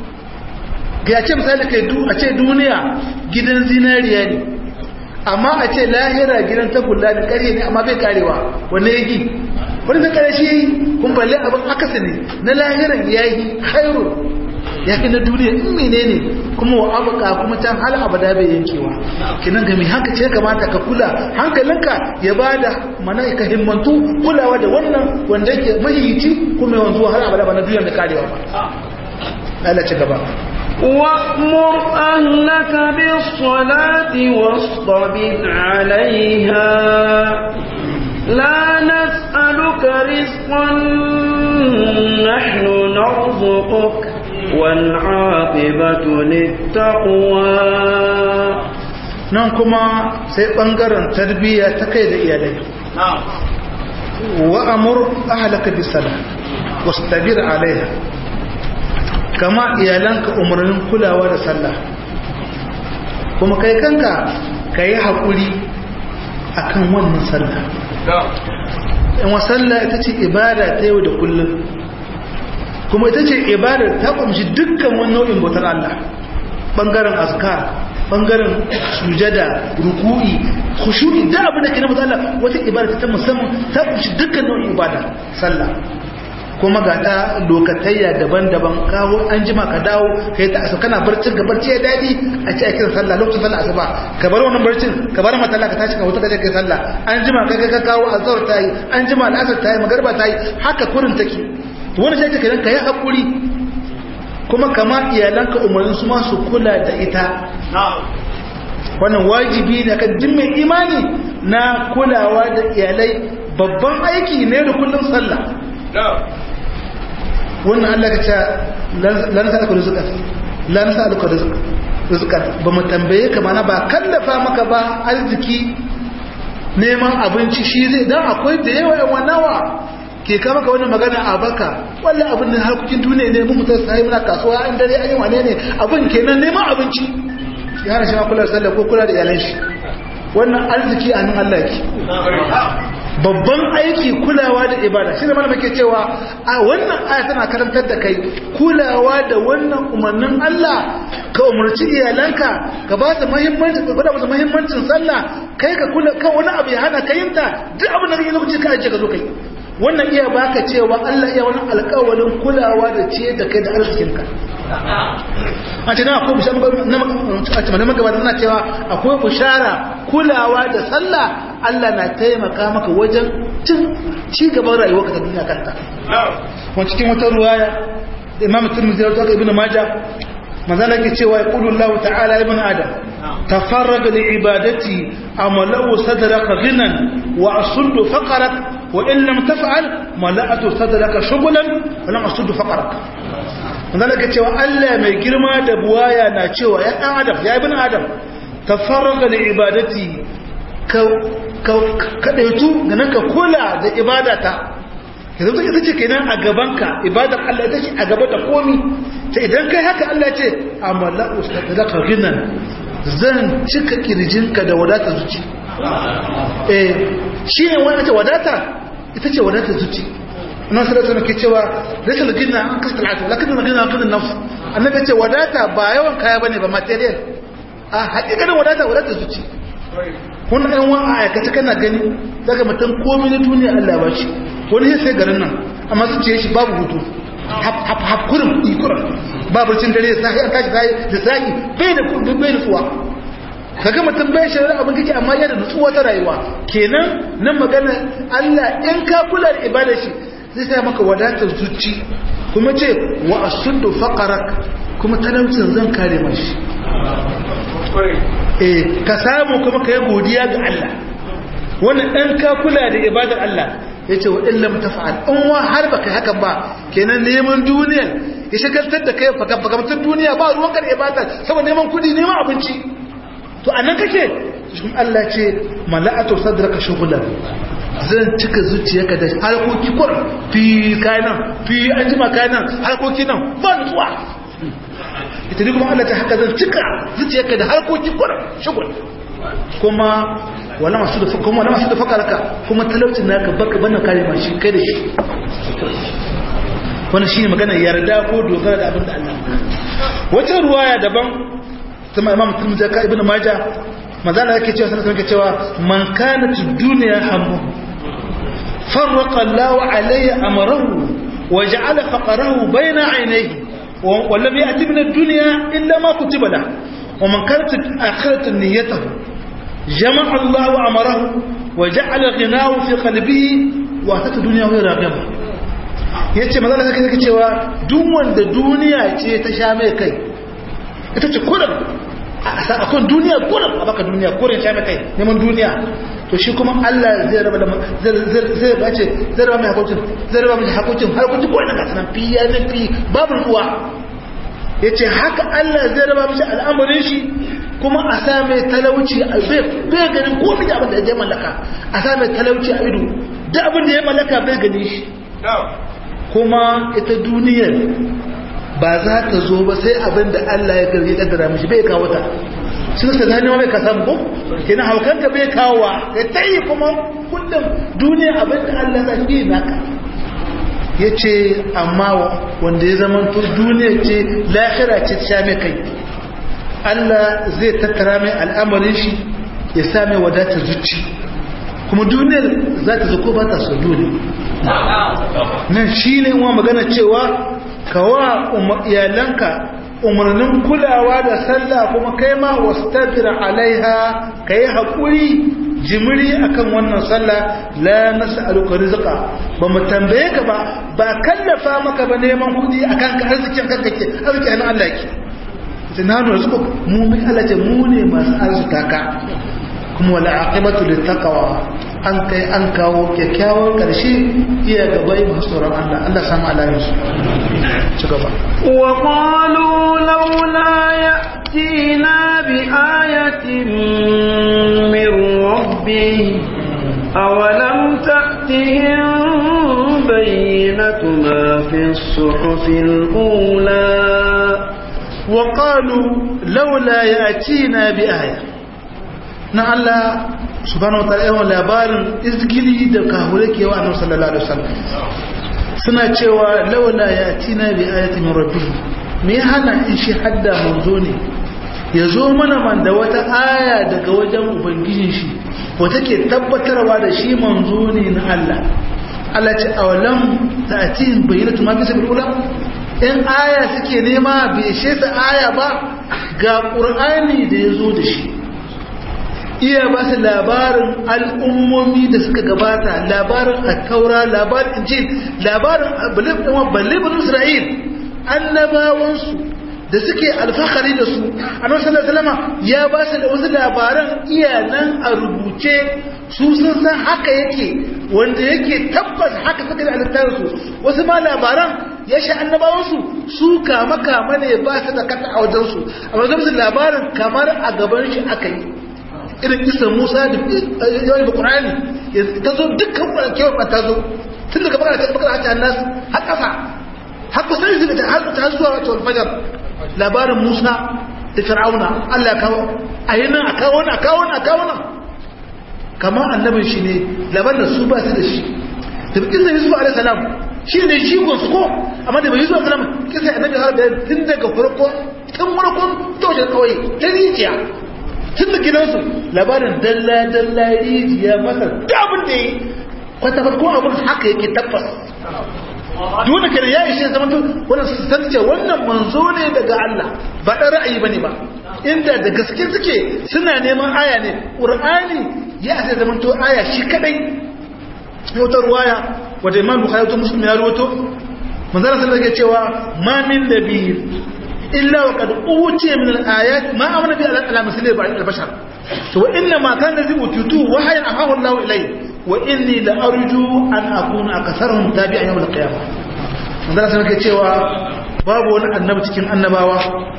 ga ce misali kai a ce duniya gidan zinariya ne amma a ce lahira gidan tagulla da karhe ne amma bai karewa wanne yake wani zai kare shi kun balle abin akasa ne na lahiran ya yi khairu ya fi na duniya in menene kuma wa abuka kuma can hal abada bai yankewa kinan ga mai haka ce kamata ka kula hankalinka ya bada mana ka himmantu kulawa da wannan wanda yake mahiyici kuma yanzu har abada ba na duniya da karewa ba Allah ci gaba وأمر أهلك بالصلاة واصطبر عليها لا نسألك رزقا نحن نرزقك والعاقبة للتقوى nan kuma sai ɓangaren tarbiyya ta kai da iyalai wa amur ahlaka bisala wastabir alaiha kama iyalanka umarnin kulawa da sallah kuma kai kanka ka yi haƙuri akan wannan sallah in sallah ita ce ibada ta yau da kullum kuma ita ce ibada ta kumshi dukkan wani nau'in bautar Allah bangaren azkar bangaren sujada ruku'i khushu'i da abin da ke na Allah wata ibada ta musamman ta kumshi dukkan nau'in ibada sallah kuma ga ta lokatayya daban-daban kawo an jima ka dawo kai ta asa kana barcin ga barci ya dadi a ce aikin sallah lokacin sallah asuba ka bar wannan barcin ka bar matalla ka tashi ka wuta ka je kai sallah an jima ka ka kawo azhar tayi an jima al'asar tayi magarba tayi haka kurin take to wannan sai ka kai hakuri kuma kama iyalanka umarnin su ma su kula da ita wannan wajibi ne kan duk mai imani na kulawa da iyalai babban aiki ne da kullun sallah wannan Allah ka ce la nasa alka rizqan la nasa alka rizqan ba mu tambaye ka mana ba kallafa maka ba arziki neman abinci shi zai dan akwai da yawa yawa nawa ke kama ka wani magana a baka wallan abin da harkokin duniya ne mu mutar sai muna kasuwa an dare an yi wane ne abin kenan neman abinci ya hana shi ma kula da sallah ko kula da iyalan shi wannan arziki a nan Allah yake babban aiki kulawa da ibada shi da mana muke cewa a wannan aya tana karantar da kai kulawa da wannan umarnin Allah ka umarci iyalanka ka ba su muhimmanci ka gwada musu muhimmancin sallah kai ka kula kan wani abu ya hana ka yin ta duk abin da kake lokaci ka aje ka zo kai wannan iya baka cewa Allah iya wani alƙawarin kulawa da ce da kai da arzikinka a ce na akwai bishara na magabata na cewa akwai bishara kulawa da sallah Allah na taimaka maka wajen cin ci gaban rayuwa ka ta duniya kanta wani cikin wata ruwaya da imam turmizi ya zaka ibn majah manzala ke cewa ya kudu Allah ta'ala ibn adam tafarraga li ibadati amalau sadraka ghinan wa asuddu faqarak wa in lam taf'al mala'atu sadraka shughlan wa lam asuddu faqarak manzala ke cewa Allah mai girma da buwaya na cewa ya dan adam ya ibn adam tafarraga li ibadati ka ka daitu ganin ka kula da ibadata yanzu ta ita ce kenan a gabanka ibadar Allah ita ce a gaba da komi ta idan kai haka Allah ce amalla ustadaka ginan zan cika kirjinka da wadata zuci eh shi ne wani ta wadata ita ce wadata zuci nan sai da ke cewa rashin gina an kasta al'atu lakin da gina kan nafs annabi ce wadata ba yawan kaya bane ba material a hakikanin wadata wadata zuci kun ɗan wa a aikace kana gani daga mutum komai na duniya Allah ba shi wani sai garin nan amma su ce shi babu hutu hafkurin ikurin babu cin dare sahi an tashi sahi da sahi bai da kudin bai nutsuwa kaga mutum bai shari'a abin kake amma yana nutsuwa ta rayuwa kenan nan magana Allah in ka kula da ibadar shi zai sa maka wadatar zuci kuma ce wa asuddu faqarak kuma talaucin zan kare mashi eh ka samu kuma ka yi godiya ga Allah wannan ɗan ka kula da ibadar Allah ya ce wa illam tafa'al in wa har baka hakan ba kenan neman duniyar ya shagaltar da kai fagabagamtar duniya ba ruwan kan ibadar saboda neman kudi neman abinci to anan kake shi Allah ce mala'atu sadraka shughlan zan cika zuciyarka da harkoki kur fi kayan fi an jima kayan harkoki nan ba nutsuwa ita ne kuma Allah ta haka zan cika zuciyarka da harkoki kur shugul kuma wala masu da kuma wala masu da fakarka kuma talaucin naka baka bana kare ma shi kai da shi wannan shine magana yarda ko dogara da abin da Allah wata ruwaya daban kuma Imam Tirmidhi ka Ibn Majah manzala yake cewa sanan yake cewa man kanat ad-dunya hammu farraqa Allah alayhi amrahu wa ja'ala faqrahu bayna 'aynayhi wa lam ya'ti min ad-dunya illa ma kutiba lahu wa man kanat akhiratu niyyatuhu jama'a Allah amrahu wa ja'ala ghinahu fi qalbihi wa atatu dunya wa raghaba yace manzala yake cewa duk wanda duniya ce ta sha mai kai ita ce kullum a kan duniya kurin a baka duniya kurin sha mai kai neman duniya to shi kuma Allah zai raba da zai ba ce zai raba mai hakuncin zai raba mai hakuncin hakuncin ko ina gasanan fi ya zai fi babu ruwa ya ce haka Allah zai raba mashi al'amarin shi kuma a sa mai talauci a bai ganin komai da abin da ya mallaka a sa mai talauci a ido da abin da ya mallaka bai gani shi kuma ita duniyar ba za ta zo ba sai abin da Allah ya garge kaddara mishi bai kawo ta shi ka gane bai ka samu ko kina haukanka bai kawo ka tayi kuma kullum duniya abin da Allah ya yi naka yace amma wanda ya zama to duniya ce lahira ce ta mai kai Allah zai tattara mai al'amarin shi ya sa mai wadata zuci kuma duniyar za ta zo ko ba ta so dole nan shine wa magana cewa kawa iyalanka umarnin kulawa da sallah kuma kai ma wastabir alaiha kai hakuri jimiri akan wannan sallah la nas'aluka rizqa ba mu tambaye ka ba ba kallafa maka ba neman kudi akan ka arzikin kanka ke arzikin Allah ke sai na nuna rizqu mu mai Allah ce mu ne masu arzika ka kuma wala aqibatu littaqwa an kai an kawo kyakkyawar karshe iya gaba yi masu tsoron Allah Allah samu alayin su ci gaba wa qalu laula ya'tina bi ayatin min rabbih awalam ta'tihim bayyinatu ma fi as-suhufil ula wa qalu laula ya'tina bi ayatin na Allah subhanahu wataala yawan labarin izgili da kahure ke wa annabi sallallahu alaihi wasallam suna cewa laula yatina bi ayati min rabbih me ya hana in shi hadda manzo ne ya zo mana man da wata aya daga wajen ubangijin shi wata ke tabbatarwa da shi manzo ne na Allah Allah ce awalam ta'tin bayyinatu ma fi sabil ula in aya suke nema bai ishe ta aya ba ga qur'ani da ya zo da shi iya ba su labarin al'ummomi da suka gabata labarin attaura labarin injil labarin balibin isra'il annabawansu da suke alfahari da su annabi sallallahu ya ba su da wasu labaran iya nan a rubuce su sun san haka yake wanda yake tabbas haka suka da alittarinsu wasu ma labaran ya sha annabawansu su kama kama ne ba su da kata a wajensu amma zama su labarin kamar a gaban shi aka yi irin kisan musa da yawon da ƙurani ta zo dukkan kewar ba ta zo tun daga bakar bakar hajji annas har ƙasa har kusan shi da ta zuwa wata alfajar labarin musa da fir'auna allah kawo a yi nan a kawo nan a kawo nan a kawo nan kamar annabin shi ne labarin da su ba su da shi da kisan yusuf alaihi salam shi ne shi su ko amma da bai yusuf alaihi salam kisan annabi har da tun daga farko tun farkon toshe kawai ta rijiya tun da gidansu labarin dalla-dalla rijiya masa dabin da yi kwata farko abin haka yake tabbas dole kare ya ishe zama to wannan su san ce wannan manzo ne daga Allah ba dan ra'ayi bane ba inda da gaske suke suna neman aya ne qur'ani ya sai zama to aya shi kadai wata ruwaya wanda imam bukhari to muslim ya rawato manzo sallallahu alaihi wasallam cewa ma min nabiyyin إلا وقد أوتي من الآيات ما أمن بها على مثل البشر وإنما كان الذي أوتيته وحي أحاه الله إليه وإني لأرجو أن أكون أكثرهم تابعا يوم القيامة manzara sun ke cewa babu wani annabi cikin annabawa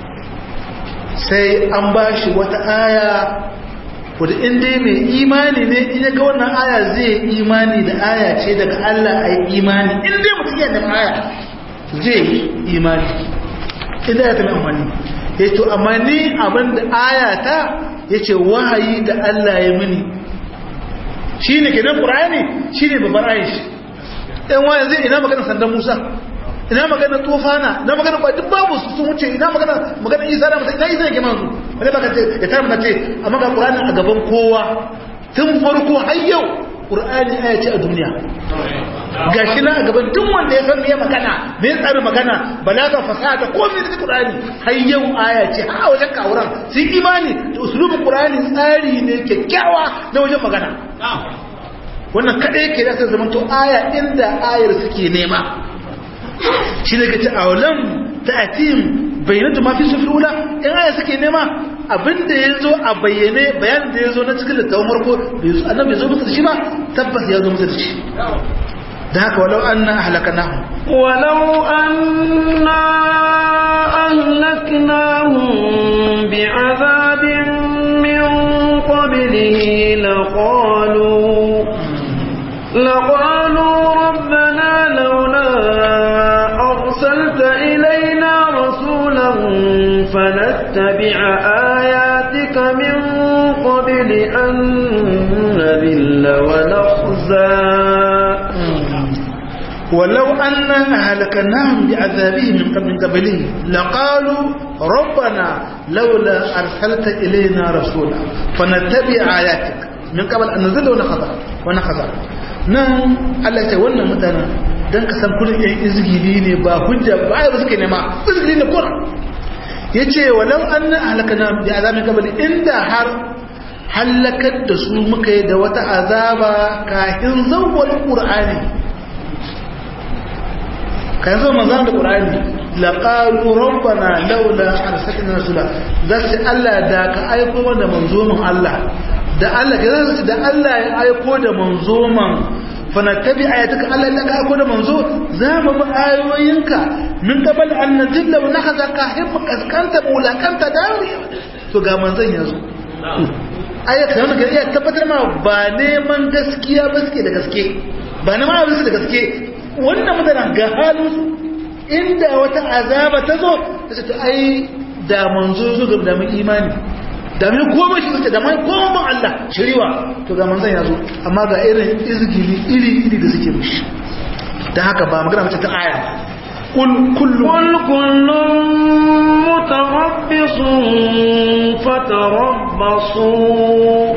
sai an ba shi wata aya wadda inda mai imani ne in ga wannan aya zai imani da aya ce daga Allah a yi imani inda mutum yana da aya zai imani inda ya tafi amfani ya to amma ni abin da ayata ya ce wahayi da Allah ya mini shi ne kenan ƙura'ani shi ne babbar aishi ɗan wayan zai ina magana sandan musa ina magana tofana ina magana ba duk babu su sun wuce ina magana magana isa da musa ina isa yake manzu wani baka ce ya tara mana ce amma ga ƙura'ani a gaban kowa tun farko har yau ƙura'ani aya ce a duniya ga shi na a gaban duk wanda ya san me magana me tsari magana balaga fasaha da komai da Qur'ani har yau aya ce a wajen kawuran sun imani da usulubin Qur'ani tsari ne kyakkyawa na wajen magana wannan kadai yake da zaman to aya inda ayar suke nema shi ne kace awalam ta'tim bayyinatu ma fi sufula in aya suke nema abinda ya zo a bayyane bayanin da ya zo na cikin littafin farko annabi ya zo musu da shi ba tabbas ya zo musu da shi da haka walau an na ahalakanahu walau an na ahalakanahu bi azabin min qablihi laqalu laqalu rabbana laula arsalta ilayna rasulan fanattabi'a ayatika min qabli an nadilla wa nakhza ولو أننا أهلكناهم بعذابه من قبل قبله لقالوا ربنا لولا أرسلت إلينا رسولا فنتبع آياتك من قبل أن نزل ونخضع ونخضع نعم الله يتولى متنا dan ka san kullun yan izgili ne ba hujja ba ai ba suke nema izgili ne kuma yace walau anna ahlakana bi azabin qabli inda har halakar da su muka yi da wata azaba kafin zawwal qur'ani kan zo manzan da qur'ani laqalu rabbana laula arsalna rasula zasu Allah da ka aiko mana manzo mun Allah da Allah ke zai da Allah ya aiko da manzo man fanattabi ayatuka Allah ya ka aiko da manzo za mu bi ayoyinka min qabal an nadilla wa nahza ka himma kaskanta bulakanta dauri to ga manzon yazo ayata yana ga iya tabbatar ma ba neman gaskiya ba suke da gaske ba neman abin su da gaske wannan mutanen ga halin su inda wata azaba ta zo ta ce ai da manzo zo ga da mun imani da mun koma shi da mun koma Allah shiriwa to ga manzon ya zo amma ga irin izgili iri iri da suke mushi dan haka ba magana mace ta aya kul kullu قل كل متربص فتربصوا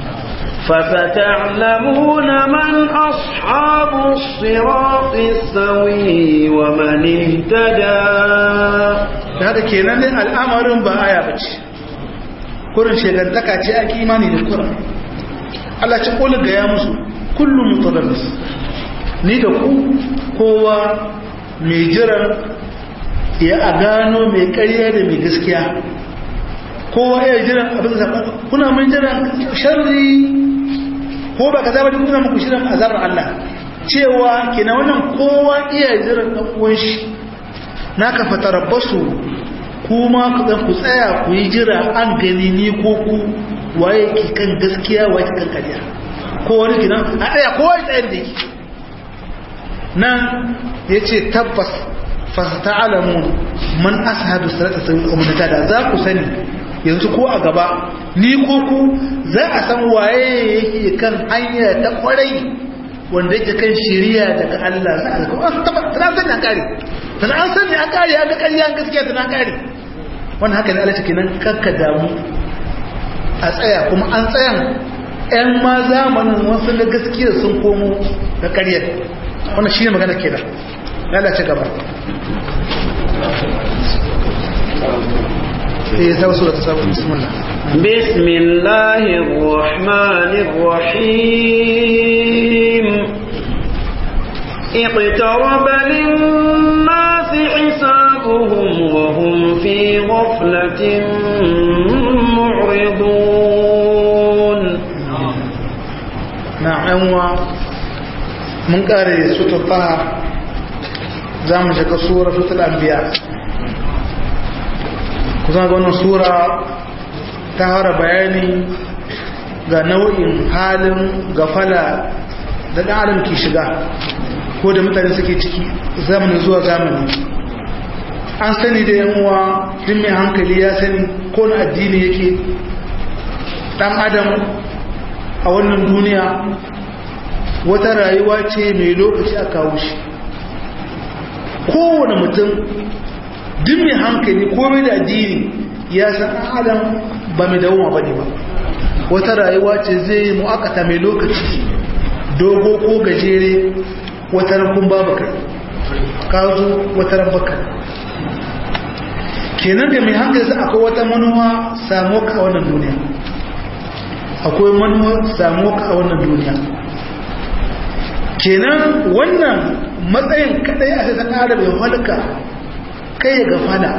فستعلمون من أصحاب الصراط السوي ومن اهتدى da haka kenan ne al'amarin ba aya bace kurin shegantaka ce ake imani da kurin Allah ci kula ga ya musu kullum mutadabbis ni da ku kowa mai jiran ya a gano mai ƙarya da mai gaskiya kowa ya jiran abin zaɓa kuna mun jiran sharri ko ba ka zaɓa kuna muku shirin azabar Allah cewa kina wannan kowa iya jiran ɗan uwan shi na ka fatarabbasu kuma ku dan ku tsaya ku yi jira an gani ni ko ku waye ki kan gaskiya waye ki kan kariya ko wani kinan a tsaya kowa ya tsaya da yake nan yace tabbas fa ta'lamun man ashadu salata sabil ummata da za ku sani yanzu ko a gaba ni ko ku za a san waye yake kan hanya ta kwarai wanda yake kan shiriya daga Allah za a kuma tabbata an sani an kare tana an sani an kare an ga ƙarya an gaskiya tana an kare wannan haka ne Allah take nan kakka damu a tsaya kuma an tsayan ƴan ma zamanin wasu na gaskiya sun komo da ƙaryar wannan shine magana kenan lalace gaba eh sai wasu ta sabu bismillah بسم الله الرحمن الرحيم اقترب للناس حسابهم وهم في غفلة معرضون na yanwa mun kare sutur faha za mu shiga sura sutur anbiya kusan ga wannan sura ta hara bayani ga nau'in halin gafala da ɗan adam ke shiga ko da mutane suke ciki zamani zuwa zamani an sani da yanwa din mai hankali ya sani ko na addini yake ɗan adam a wannan duniya wata rayuwa ce mai lokaci a kawo shi kowane mutum duk mai hankali ko mai da addini ya san adam ba mai dawoma ba ne ba wata rayuwa ce zai yi mu'akata mai lokaci dogo ko gajere wata rankun babu kai ka zo wata rambaka kenan da mai hankali sai akwai wata manuwa samu ka a wannan duniya akwai manuwa samu ka a wannan duniya kenan wannan matsayin kadai a sai ta bai halka kai ya gafala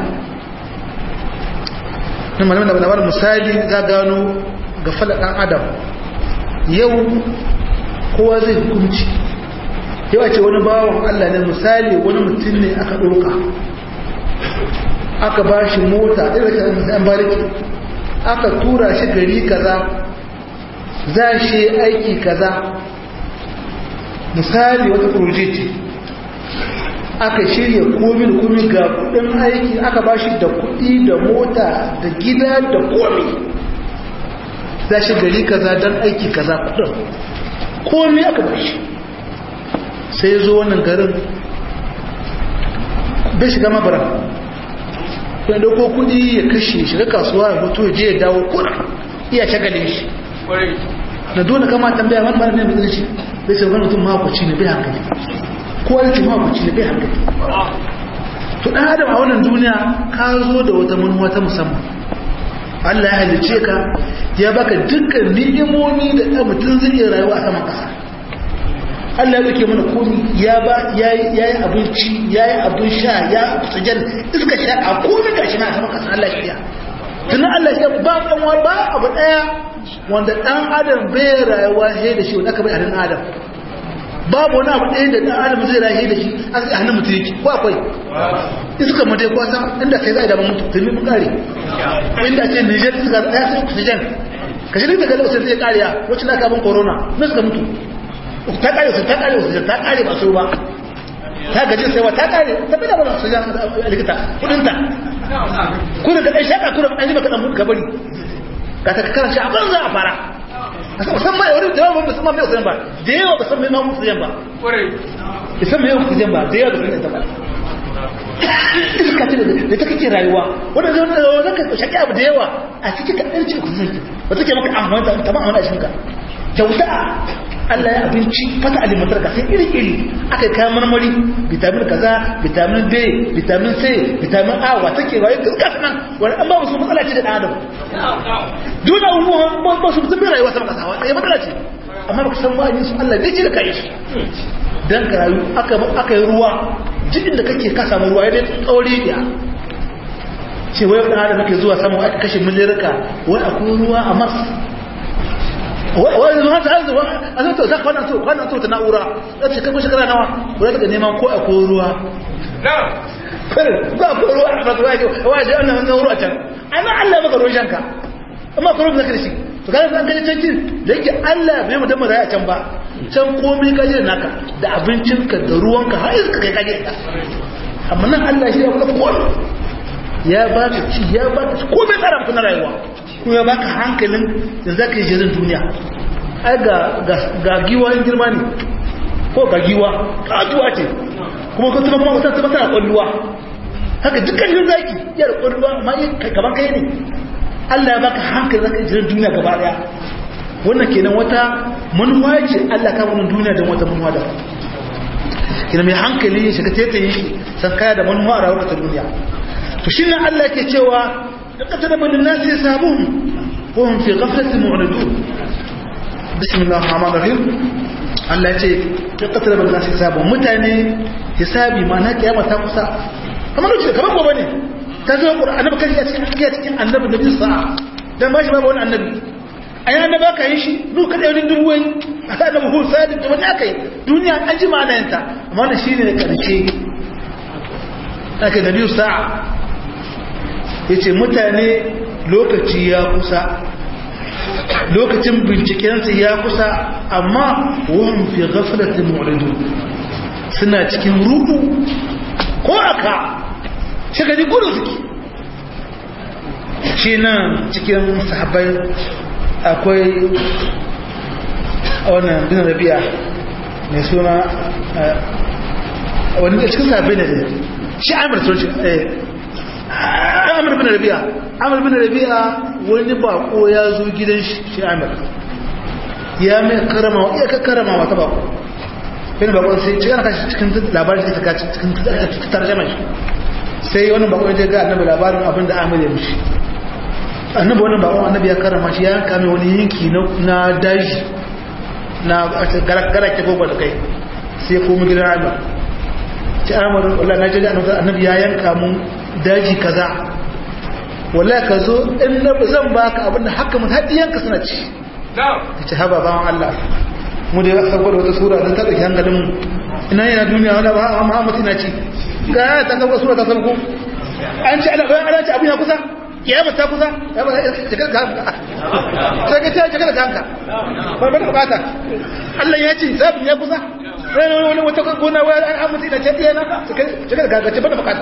na malamin da labarin misali za gano gafala ɗan adam yau kowa zai hukunci yau a ce wani bawon allah ne misali wani mutum ne aka ɗauka aka ba shi mota irin da bariki aka tura shi gari kaza za shi aiki kaza misali wata ce aka shirya komi da komi ga kudin aiki aka ba shi da kudi da mota da gida da komi za shi gari kaza don aiki kaza kudin komi aka ba shi sai zo wannan garin bai shiga mabaran ya dauko kudi ya kashe shiga kasuwa ya mutu ya je ya dawo kuna iya shagalin shi na dole kama tambaya wani mara ne mai zai ce bai sai wani mutum makwaci ne bai hankali kowa da ce makwaci ne bai hankali to ɗan adam a wannan duniya ka zo da wata manuwa ta musamman Allah ya halice ka ya baka dukkan ni'imomi da ɗan mutum zai iya rayuwa a saman ƙasa Allah ya ɗauke mana komi ya ba ya yi abinci ya yi abin sha ya sujan iska sha a komi gashi na saman ƙasa Allah shirya tunan Allah shirya ba ɗanwa ba abu ɗaya wanda dan adam bai rayuwa sai da shi wanda aka bai a dan adam babu wani abu ɗaya da dan adam zai rayu da shi a hannun mutum yake ko akwai iska mu dai kwasa inda kai za a daban mutu tun mun kare inda ce Niger suka ya sai oxygen ka shi daga lokacin zai kariya wacce na kabin corona na suka mutu ta kare su ta kare oxygen ta kare ba su ba ta gaji sai wa ta kare ta bada wani oxygen a likita kudin ta kuna ka dai shaka kuna an yi maka dan mutu bari ka ta karan shi a banza a fara musamman ya wani da yawa ba musamman mai oxygen ba da yawa ba san mai ma oxygen ba isan mai oxygen ba da yawa ba san ba iska ce da ta kake rayuwa wanda zai wanda ka shaƙi abu da yawa a cikin ka ɗan cikin kusurin ba take maka amfani da ta ma'amala shi ka kyauta Allah ya abinci fata alimantar ka sai iri-iri aka yi kayan marmari vitamin kaza vitamin B vitamin C vitamin A wa take rayu ga suka sanan wani an ba su matsala ce da ɗan adam duk abubuwan ba su mutum bai rayuwa sama kasa wa ɗaya matsala ce amma ba ka san ba'ani su Allah bai ce da kai shi dan ka rayu aka yi ruwa jikin da kake ka samu ruwa yadda tsauri da ce wai ɗan adam ke zuwa samu aka kashe milirka wai akwai ruwa a mars wai zuwa ta arzuwa a zai tausa kwanan so kwanan so ta na'ura za ta kai shekara nawa wadda daga neman ko akwai ruwa kare ba akwai ruwa a masu waje waje an nan ruwa can ai ma allah maka ruwan shanka amma kuma zaka da shi to kana san kaje can da yake allah bai mu da mu raya can ba can komai kaje da naka da abincinka da ruwanka har iska kai kaje da amma nan Allah shi ya kula komai ya baka ci ya baka komai tsara maka na rayuwa ko ya baka hankalin da zaka yi jirin duniya ai ga ga giwa in girma ne ko ga giwa kajuwa ce kuma ka tuma kuma ka tuma tana kwalluwa haka dukkan yin zaki ya da kwalluwa amma kaman kai ne Allah ya baka hankalin zaka yi jirin duniya gaba daya wannan kenan wata manuwa ce Allah ka wannan duniya da wata manuwa da kina mai hankali ya shiga tetaye shi san kaya da manuwa a rayuwar ta duniya to shine Allah yake cewa laqad min nas yasabun wa hum fi ghaflatin mu'ridun bismillahir rahmanir rahim Allah yace laqad min nas yasabun mutane hisabi ma'ana kiyama ta kusa kamar ce kamar gobe ne ta zo annabi kan ya cikin cikin annabi nabi sa'a dan ba shi babu wani annabi a yana ba ka yi shi duka ɗaunin dubuwai a sa da buhun sadi da wani aka yi duniya an ji ma'anayanta amma da shi ne da ƙarshe aka da biyu sa'a ya ce mutane lokaci ya kusa lokacin bincikensu ya kusa amma wahun fi gafalatin mu'ridu suna cikin ruku ko aka shagari gudu suke shi nan cikin sahabbai akwai wannan bin rabi'a mai suna wani da cikin sahabbai ne shi amir sun shi amir bin rabi'a amir bin rabi'a wani bako ya zo gidan shi amir ya mai karama iya ka karama wata bako bin bako sai cikin ana kashi cikin labarin da ta cikin tarjama shi sai wani bako ya ga annabi labarin abin da amir ya mishi annabi wannan bakon annabi ya karama shi ya yanka mai wani yanki na daji na gara ke gobe da kai sai ya komi gidan amir ci amir wallah na jade annabi ya yanka mun daji kaza wallah ka zo in na zan baka abin da haka mun haɗi yanka suna ci ta ce haba bawan allah mu da ya saboda wata sura don ta ɗauki hankalin mu ina yana duniya wala ba a muhammad ina ci ga ya ta saboda sura ta sabko an ci ana ci abin ya kusa kiyama ta kusa ya ba jikar ka hanka sai ka ce jikar ka hanka ba ba bukata Allah ya ce zabin ya kusa wani wani wata gona wani an amince da ce ɗaya na jikar ka hanka ce ba da bukata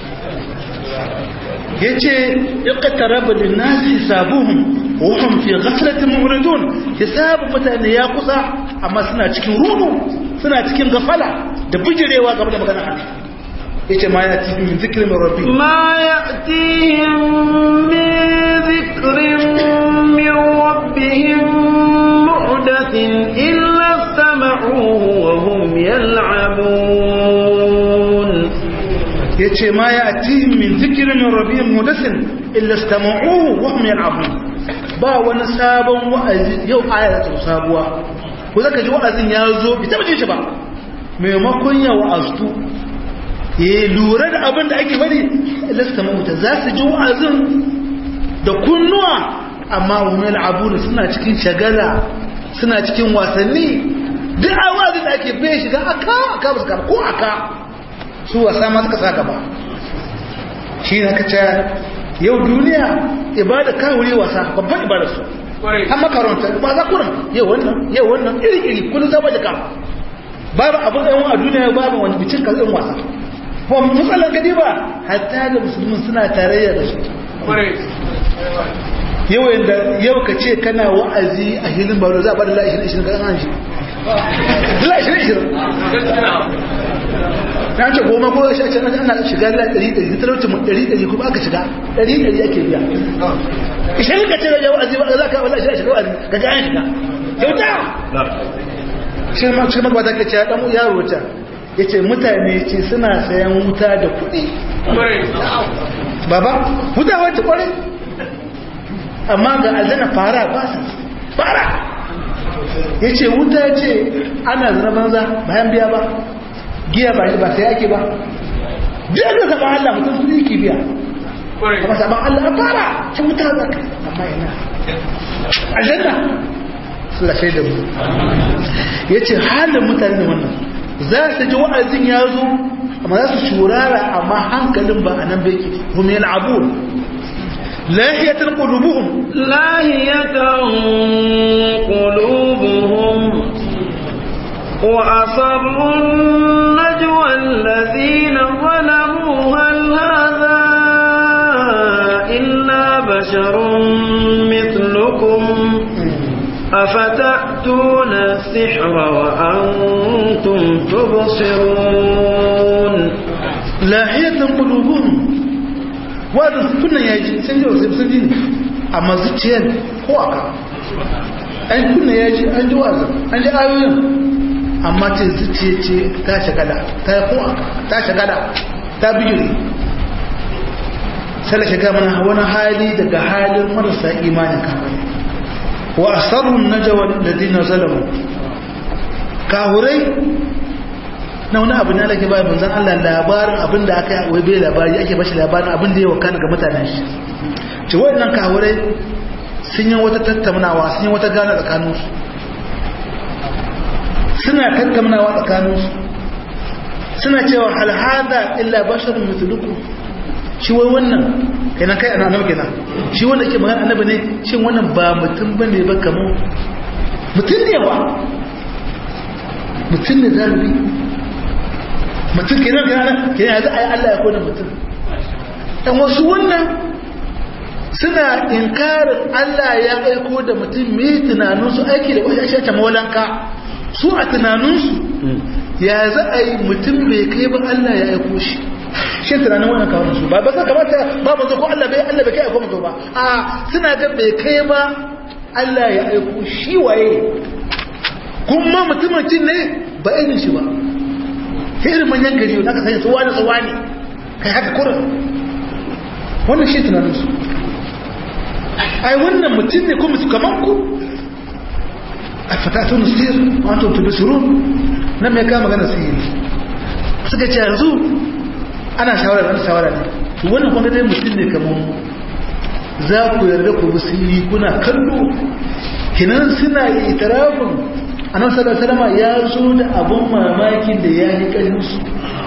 ya ce iqtaraba lin-nas hisabuhum wa hum fi ghaflatin mu'ridun hisabun mutane ya kusa amma suna cikin rudu suna cikin gafala da bijirewa game da maganar Allah yace ma ya ti min zikrin min rabbi ma ya'tihim min zikrin min rabbihim muhdathin illa istama'uhu wa hum yal'abun yace ma ya'tihim min zikrin min rabbihim muhdathin illa istama'uhu wa hum yal'abun ba wani sabon wa'azi yau ayatu sabuwa ko zaka ji wa'azin ya zo bi taba ji shi ba maimakon ya wa'aztu ya lura da abin da ake bari lasta mahuta za su ji wa'azin da kunnuwa amma wani abu suna cikin shagala suna cikin wasanni duk awazin da ake bai shiga aka aka ba su kama ko aka su wasa ma suka sa gaba shi na kaca yau duniya ibada kawuri wasa babban ibada su an makaranta ba za kurin yau wannan yau wannan iri-iri kullum zama da kama babu abin ɗan a duniya babu wani bicin kalin wasa kuma matsalar gadi ba hatta da musulmin suna tarayya da su yau yanda yau ka ce kana wa'azi a hilin baro za a bada la'ishirin ishirin ga an shi la'ishirin ishirin na ce goma ko ya shace ana shiga la ɗari ɗari talauci mu ɗari ɗari kuma aka shiga ɗari ɗari ake biya ishirin ka ce da yau wa'azi ba za ka wala shiga shiga wa'azi ka ga an shiga kyauta shi ma shi ma ba ta kace dan yaro ta yace mutane ce suna sayan wuta da kuɗi baba wuta wacce kware amma ga aljanna fara ba sa fara yace wuta ce ana zana banza bayan biya ba giya ba ba sai ake ba biya da saba Allah mutum su yake biya kuma saba Allah a fara ce wuta za ka amma yana aljanna Allah sai da mu yace halin mutane ne wannan za su ji wa'azin ya zo amma za su shurara amma hankalin ba a nan bai hum yal'abun lahiyatan qulubuhum lahiyatan qulubuhum wa asarru najwa alladhina zalamu hal hadha illa basharun mithlukum أفتأتون السحر وأنتم تبصرون لاحية قلوبهم وهذا كنا يجي سنجو سنجين أما زتين هو أكا أن كنا يجي أن جواز أن جاء آيوين أما تزتيتي تاشغلا تاكو أكا تاشغلا تابجري sai shiga mana wani hali daga halin marasa imanin kamar wa asarrun najwa alladhina zalamu kahurai na wani abu ne alake bai manzon Allah labarin abin da aka wai bai labari ake bashi labarin abin da ya wakana ga mutanen shi ce wayannan kahurai sun yi wata tattaunawa sun yi wata gana tsakanin su suna tattaunawa tsakanin su suna cewa hal hada illa basharun mithlukum shi wai wannan kenan kai ana nawa kenan shi wanda ke magana annabi ne shin wannan ba mutum bane ba kamar mutum ne ba mutum ne zalibi mutum kenan kenan kenan yanzu ai Allah ya kona mutum dan wasu wannan suna inkarin Allah ya aiko da mutum me tunanin su aiki da wani shata mawalanka su a tunanin su ya za a yi mutum bai kai ba Allah ya aiko shi shi tunanin wannan kawunan su ba ba sa kamata ba mu ko Allah bai Allah bai kai aiko mutu ba a suna ga bai kai ba Allah ya aiko shi waye kuma mutumin cin ne ba irin shi ba kai irin manyan gari na ka sanya su wani su wani kai haka kurin wannan shi tunanin su ai wannan mutum ne kuma su kaman ku a fatatun sir wato tubisirun nan mai kama magana sihiri suka ce yanzu ana shawara wani shawara ne wannan kuma dai mutum ne kamar mu za ku yarda ku musiri kuna kallo kinan suna itirafin annabi sallallahu alaihi ya zo da abun mamakin da ya yi kalmin su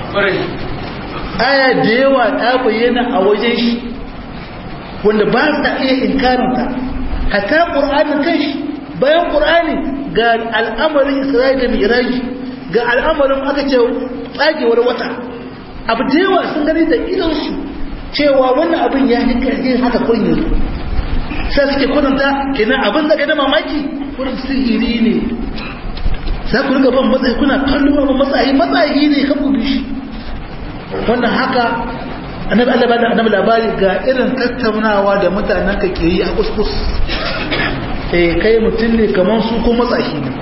aya da yawa ta bayyana a wajen shi wanda ba sa iya inkarinta hatta qur'anin kanshi bayan qur'ani ga al'amarin isra'ila da mi'raji ga al'amarin aka ce tsagewar wata abu da yawa sun gani da idansu cewa wannan abin ya yi ƙarfi haka kurin yanzu sai suke kudanta kenan abin da gada mamaki kurin sihiri ne za ku riga ban matsayi kuna kallon abin matsayi matsayi ne kan kudu shi wannan haka annabi Allah ba da annabi labari ga irin tattaunawa da mutanen ka ke yi a kuskus eh kai mutum ne kamar su ko matsayi ne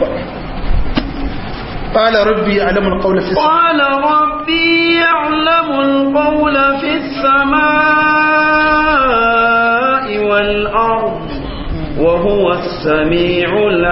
قال ربي يعلم القول في السماء قال ربي يعلم القول في السماء والأرض وهو السميع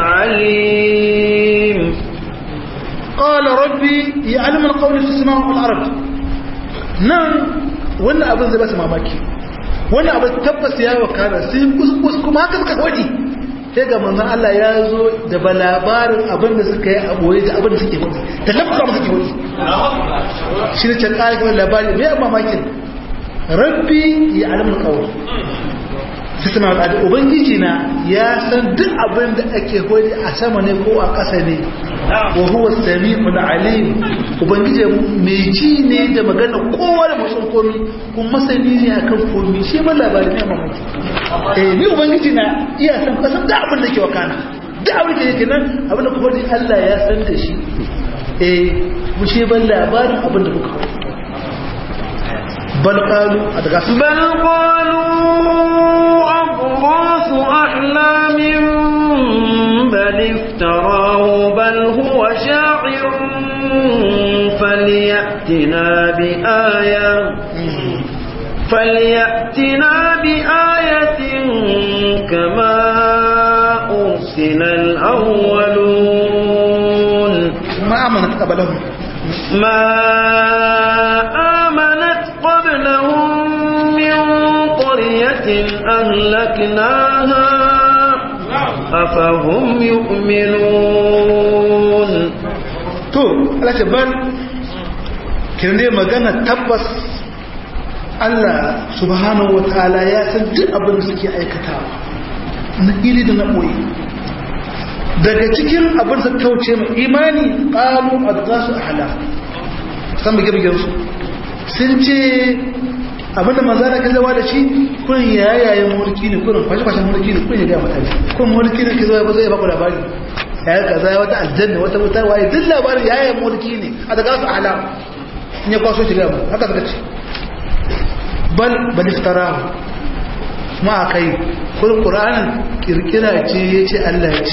العليم قال ربي يعلم القول في السماء والأرض نعم wannan abin zai ba su mamaki wani abu tabbas ya wakana sun kuskus kuma haka suka wadi sai ga manzon Allah ya zo da ba labarin abin da suka yi a boye da abin da suke wadi da lafka ba suke wadi shi ne can ƙarfi labari mai mamakin rabbi ya alamun kawai sai suna al'adu ubangiji na ya san duk abin da ake wadi a sama ne ko a ƙasa ne wa huwa sami'ul alim ubangiji mai ji ne da magana kowa da musun komi kun masani ne akan komi shi ma labarin ne mamaki eh ni ubangiji na iya san kasan da abin da ke wakana da abin da yake nan abin da kuma Allah ya san da shi eh mu shi ban labarin abin da kuka bal qalu a daga su بل قالوا أضغاث أحلام بل افتراه بل هو شاعر فليأتنا بآية فليأتنا بآية كما أرسل الأولون ma amanat qablahum ما آمنت قبلهم من قرية أهلكناها أفهم يؤمنون to Allah ce ban kin dai magana tabbas Allah subhanahu wataala ya san duk abin da suke aikatawa na ili da na boye daga cikin abin da kauce mu imani qalu adghasu ahla san bige bige su sun ce abin da manzo da kazawa da shi kun yayayen mulki ne kun fashi fashin mulki ne kun ya ga mutane kun mulki ne kazawa ba zai ba ku labari ya kaza wata aljanna wata wuta waye duk labarin yayayen mulki ne a daga su ahla in ya kwaso shi ga mu haka suka ce bal bal iftarahu ma kai kun qur'anin kirkira ce yace Allah ya ce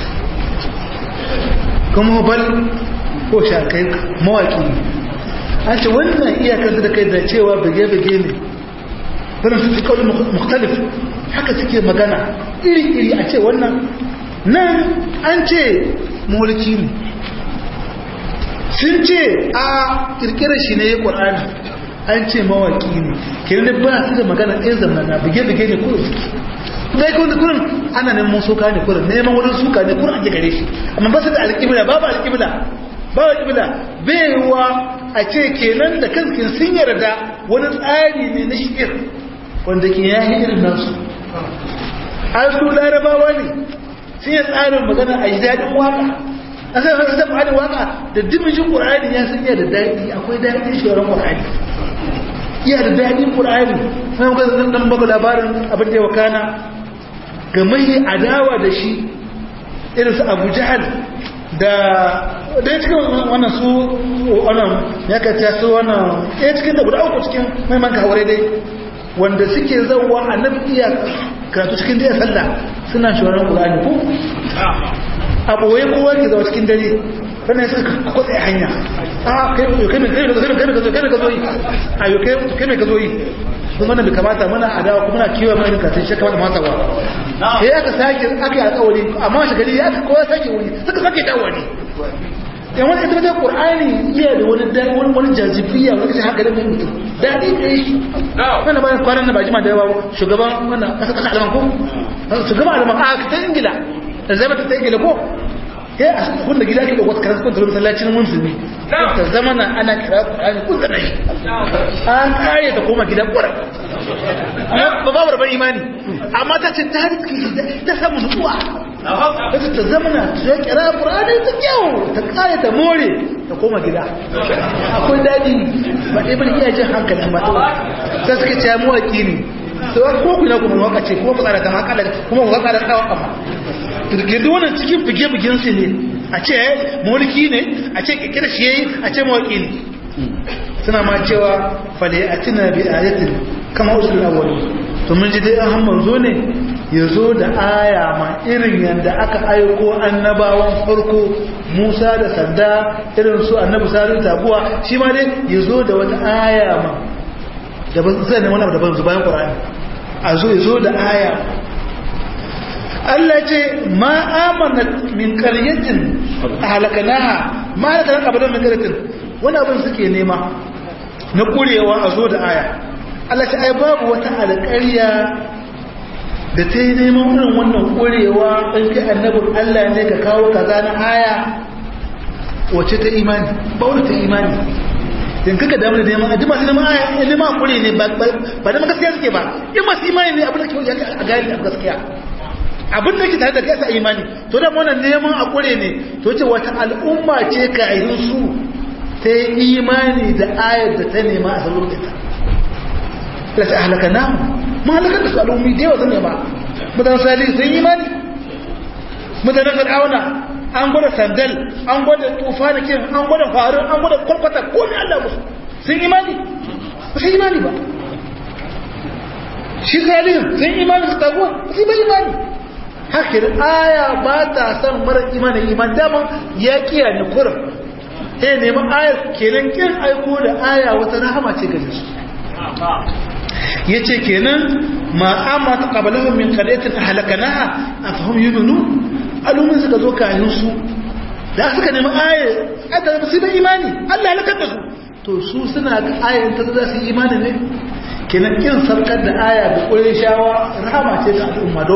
kuma bal ko shakai mawaki ne an ce wannan iyakar da kai da cewa bige-bige ne wannan su fi kawai mukhtalif haka suke magana iri-iri a ce wannan nan an ce mulki ne sun ce a kirkirar shi ne ya ƙwar'ani an ce mawaki ne kirin ba su da magana ɗaya zamana bige-bige ne kuma suke dai kun da kurin ana neman suka ne kurin neman wurin suka ne kurin ake gare shi amma ba su da alƙibla babu alƙibla babu alƙibla baiwa a ce kenan da kankin sun yarda wani tsari ne na shi'ir wanda ke yayi irin nasu an su larabawa ne sun yi tsarin magana a yi daɗin waka a sai haka zama da waka da dimijin ƙur'ani ya san iya da daɗi akwai daɗin shawarar ƙur'ani iya da daɗin ƙur'ani sai muka zan dan baka labarin abin da ya wakana ga mai adawa da shi irin su abu jahal da ɗaya cikin wannan su wannan ya kaciya su wannan ɗaya cikin da guda uku cikin maiman kawai dai wanda suke zauwa a nan iya karatu cikin daya sallah suna shawarar ƙulani ko a ɓoye kowa ke zawa cikin dare sannan suka kwatsa hanya a kai mai ka zo yi a yau kai mai ka zo yi sun mana bai kamata mana adawa kuma na kiwon mai kasin shi kamata mata ba sai aka sake aka yi alƙawari amma shi gari aka kowa sake wani suka sake dawo ne yan wani ita wajen ƙur'ani iya da wani wani jazibiya wani kashin hankalin mai mutum daɗi da yi wani bayan kwanan na ba jima da yawa shugaban wannan ƙasa ƙasa alaman ko shugaban alaman a ta ingila da zama ta ingila ko ya a kun da gida ke da wata karar kun tafi masallacin musulmi ta zama na ana kira ƙur'ani kun da shi an kare ta koma gidan ƙura ba ba barbar imani amma ta ce ta riski ta samu nutsuwa ta ta zama na ta kira ƙur'ani ta kyau ta kare ta more ta koma gida akwai daɗi ba ɗaya bane iya jin hankalin ba ta suka ce mawaƙi ne sai ko ku na kuma waka ce kuma ku tsara ta makala kuma ku tsara ta kama girgirdi wannan cikin bige-bigen su ne a ce mulki ne a ce kikira shi yayi a ce mawaki ne suna ma cewa fale a tuna bi ayatin kama usul awwali to mun ji dai an manzo ne ya zo da aya ma irin yadda aka aiko annabawan farko Musa da sanda irin su annabi sarin tabuwa shi ma dai ya zo da wata aya ma da ba zai ne wani abu da ban bayan Qur'ani a zo ya zo da aya Allah ce ma amana min qaryatin ahlakanaha ma da kan abadan min qaryatin wani abin suke nema na kurewa a zo da aya Allah ce ai babu wata alƙarya da ta yi neman irin wannan ƙurewa in kai annabin Allah ne ka kawo kaza na aya wace ta imani ba wani ta imani in kaka damu da neman a jima neman aya in neman ƙure ne ba da gaskiya suke ba in masu imani ne abin da ke a gani a gaskiya abin da ke tare da kai sa imani to da wannan neman a ƙure ne to ce wata al'umma ce ka yi su ta yi imani da ayar da ta nema a sabon ita la ta halaka namu mun halakar da su al'ummi da yawa zan ba mutanen sali sun yi imani mutanen fir'auna an gwada sandal an gwada tufa da kin an gwada faru an gwada kwalkwata ko ne Allah musu sun imani ba sun imani ba shi salihin sun imani su taguwa ba su yi imani haka da aya ba ta san mara imani iman daman ya kiya ne kurin sai neman ayar kenan kin aiko da aya wata rahama ce gare su ya ce kenan ma amma ta ƙabalahun min ƙaryatin a halakanaha a fahim yi nunu alumin suka zo kayan su da suka nemi ayar adda ba su da imani allah halakar da su to su suna ga ayar ta za su yi imani ne kenan kin sarkar da aya da ƙwarin shawa rahama ce ga al'umma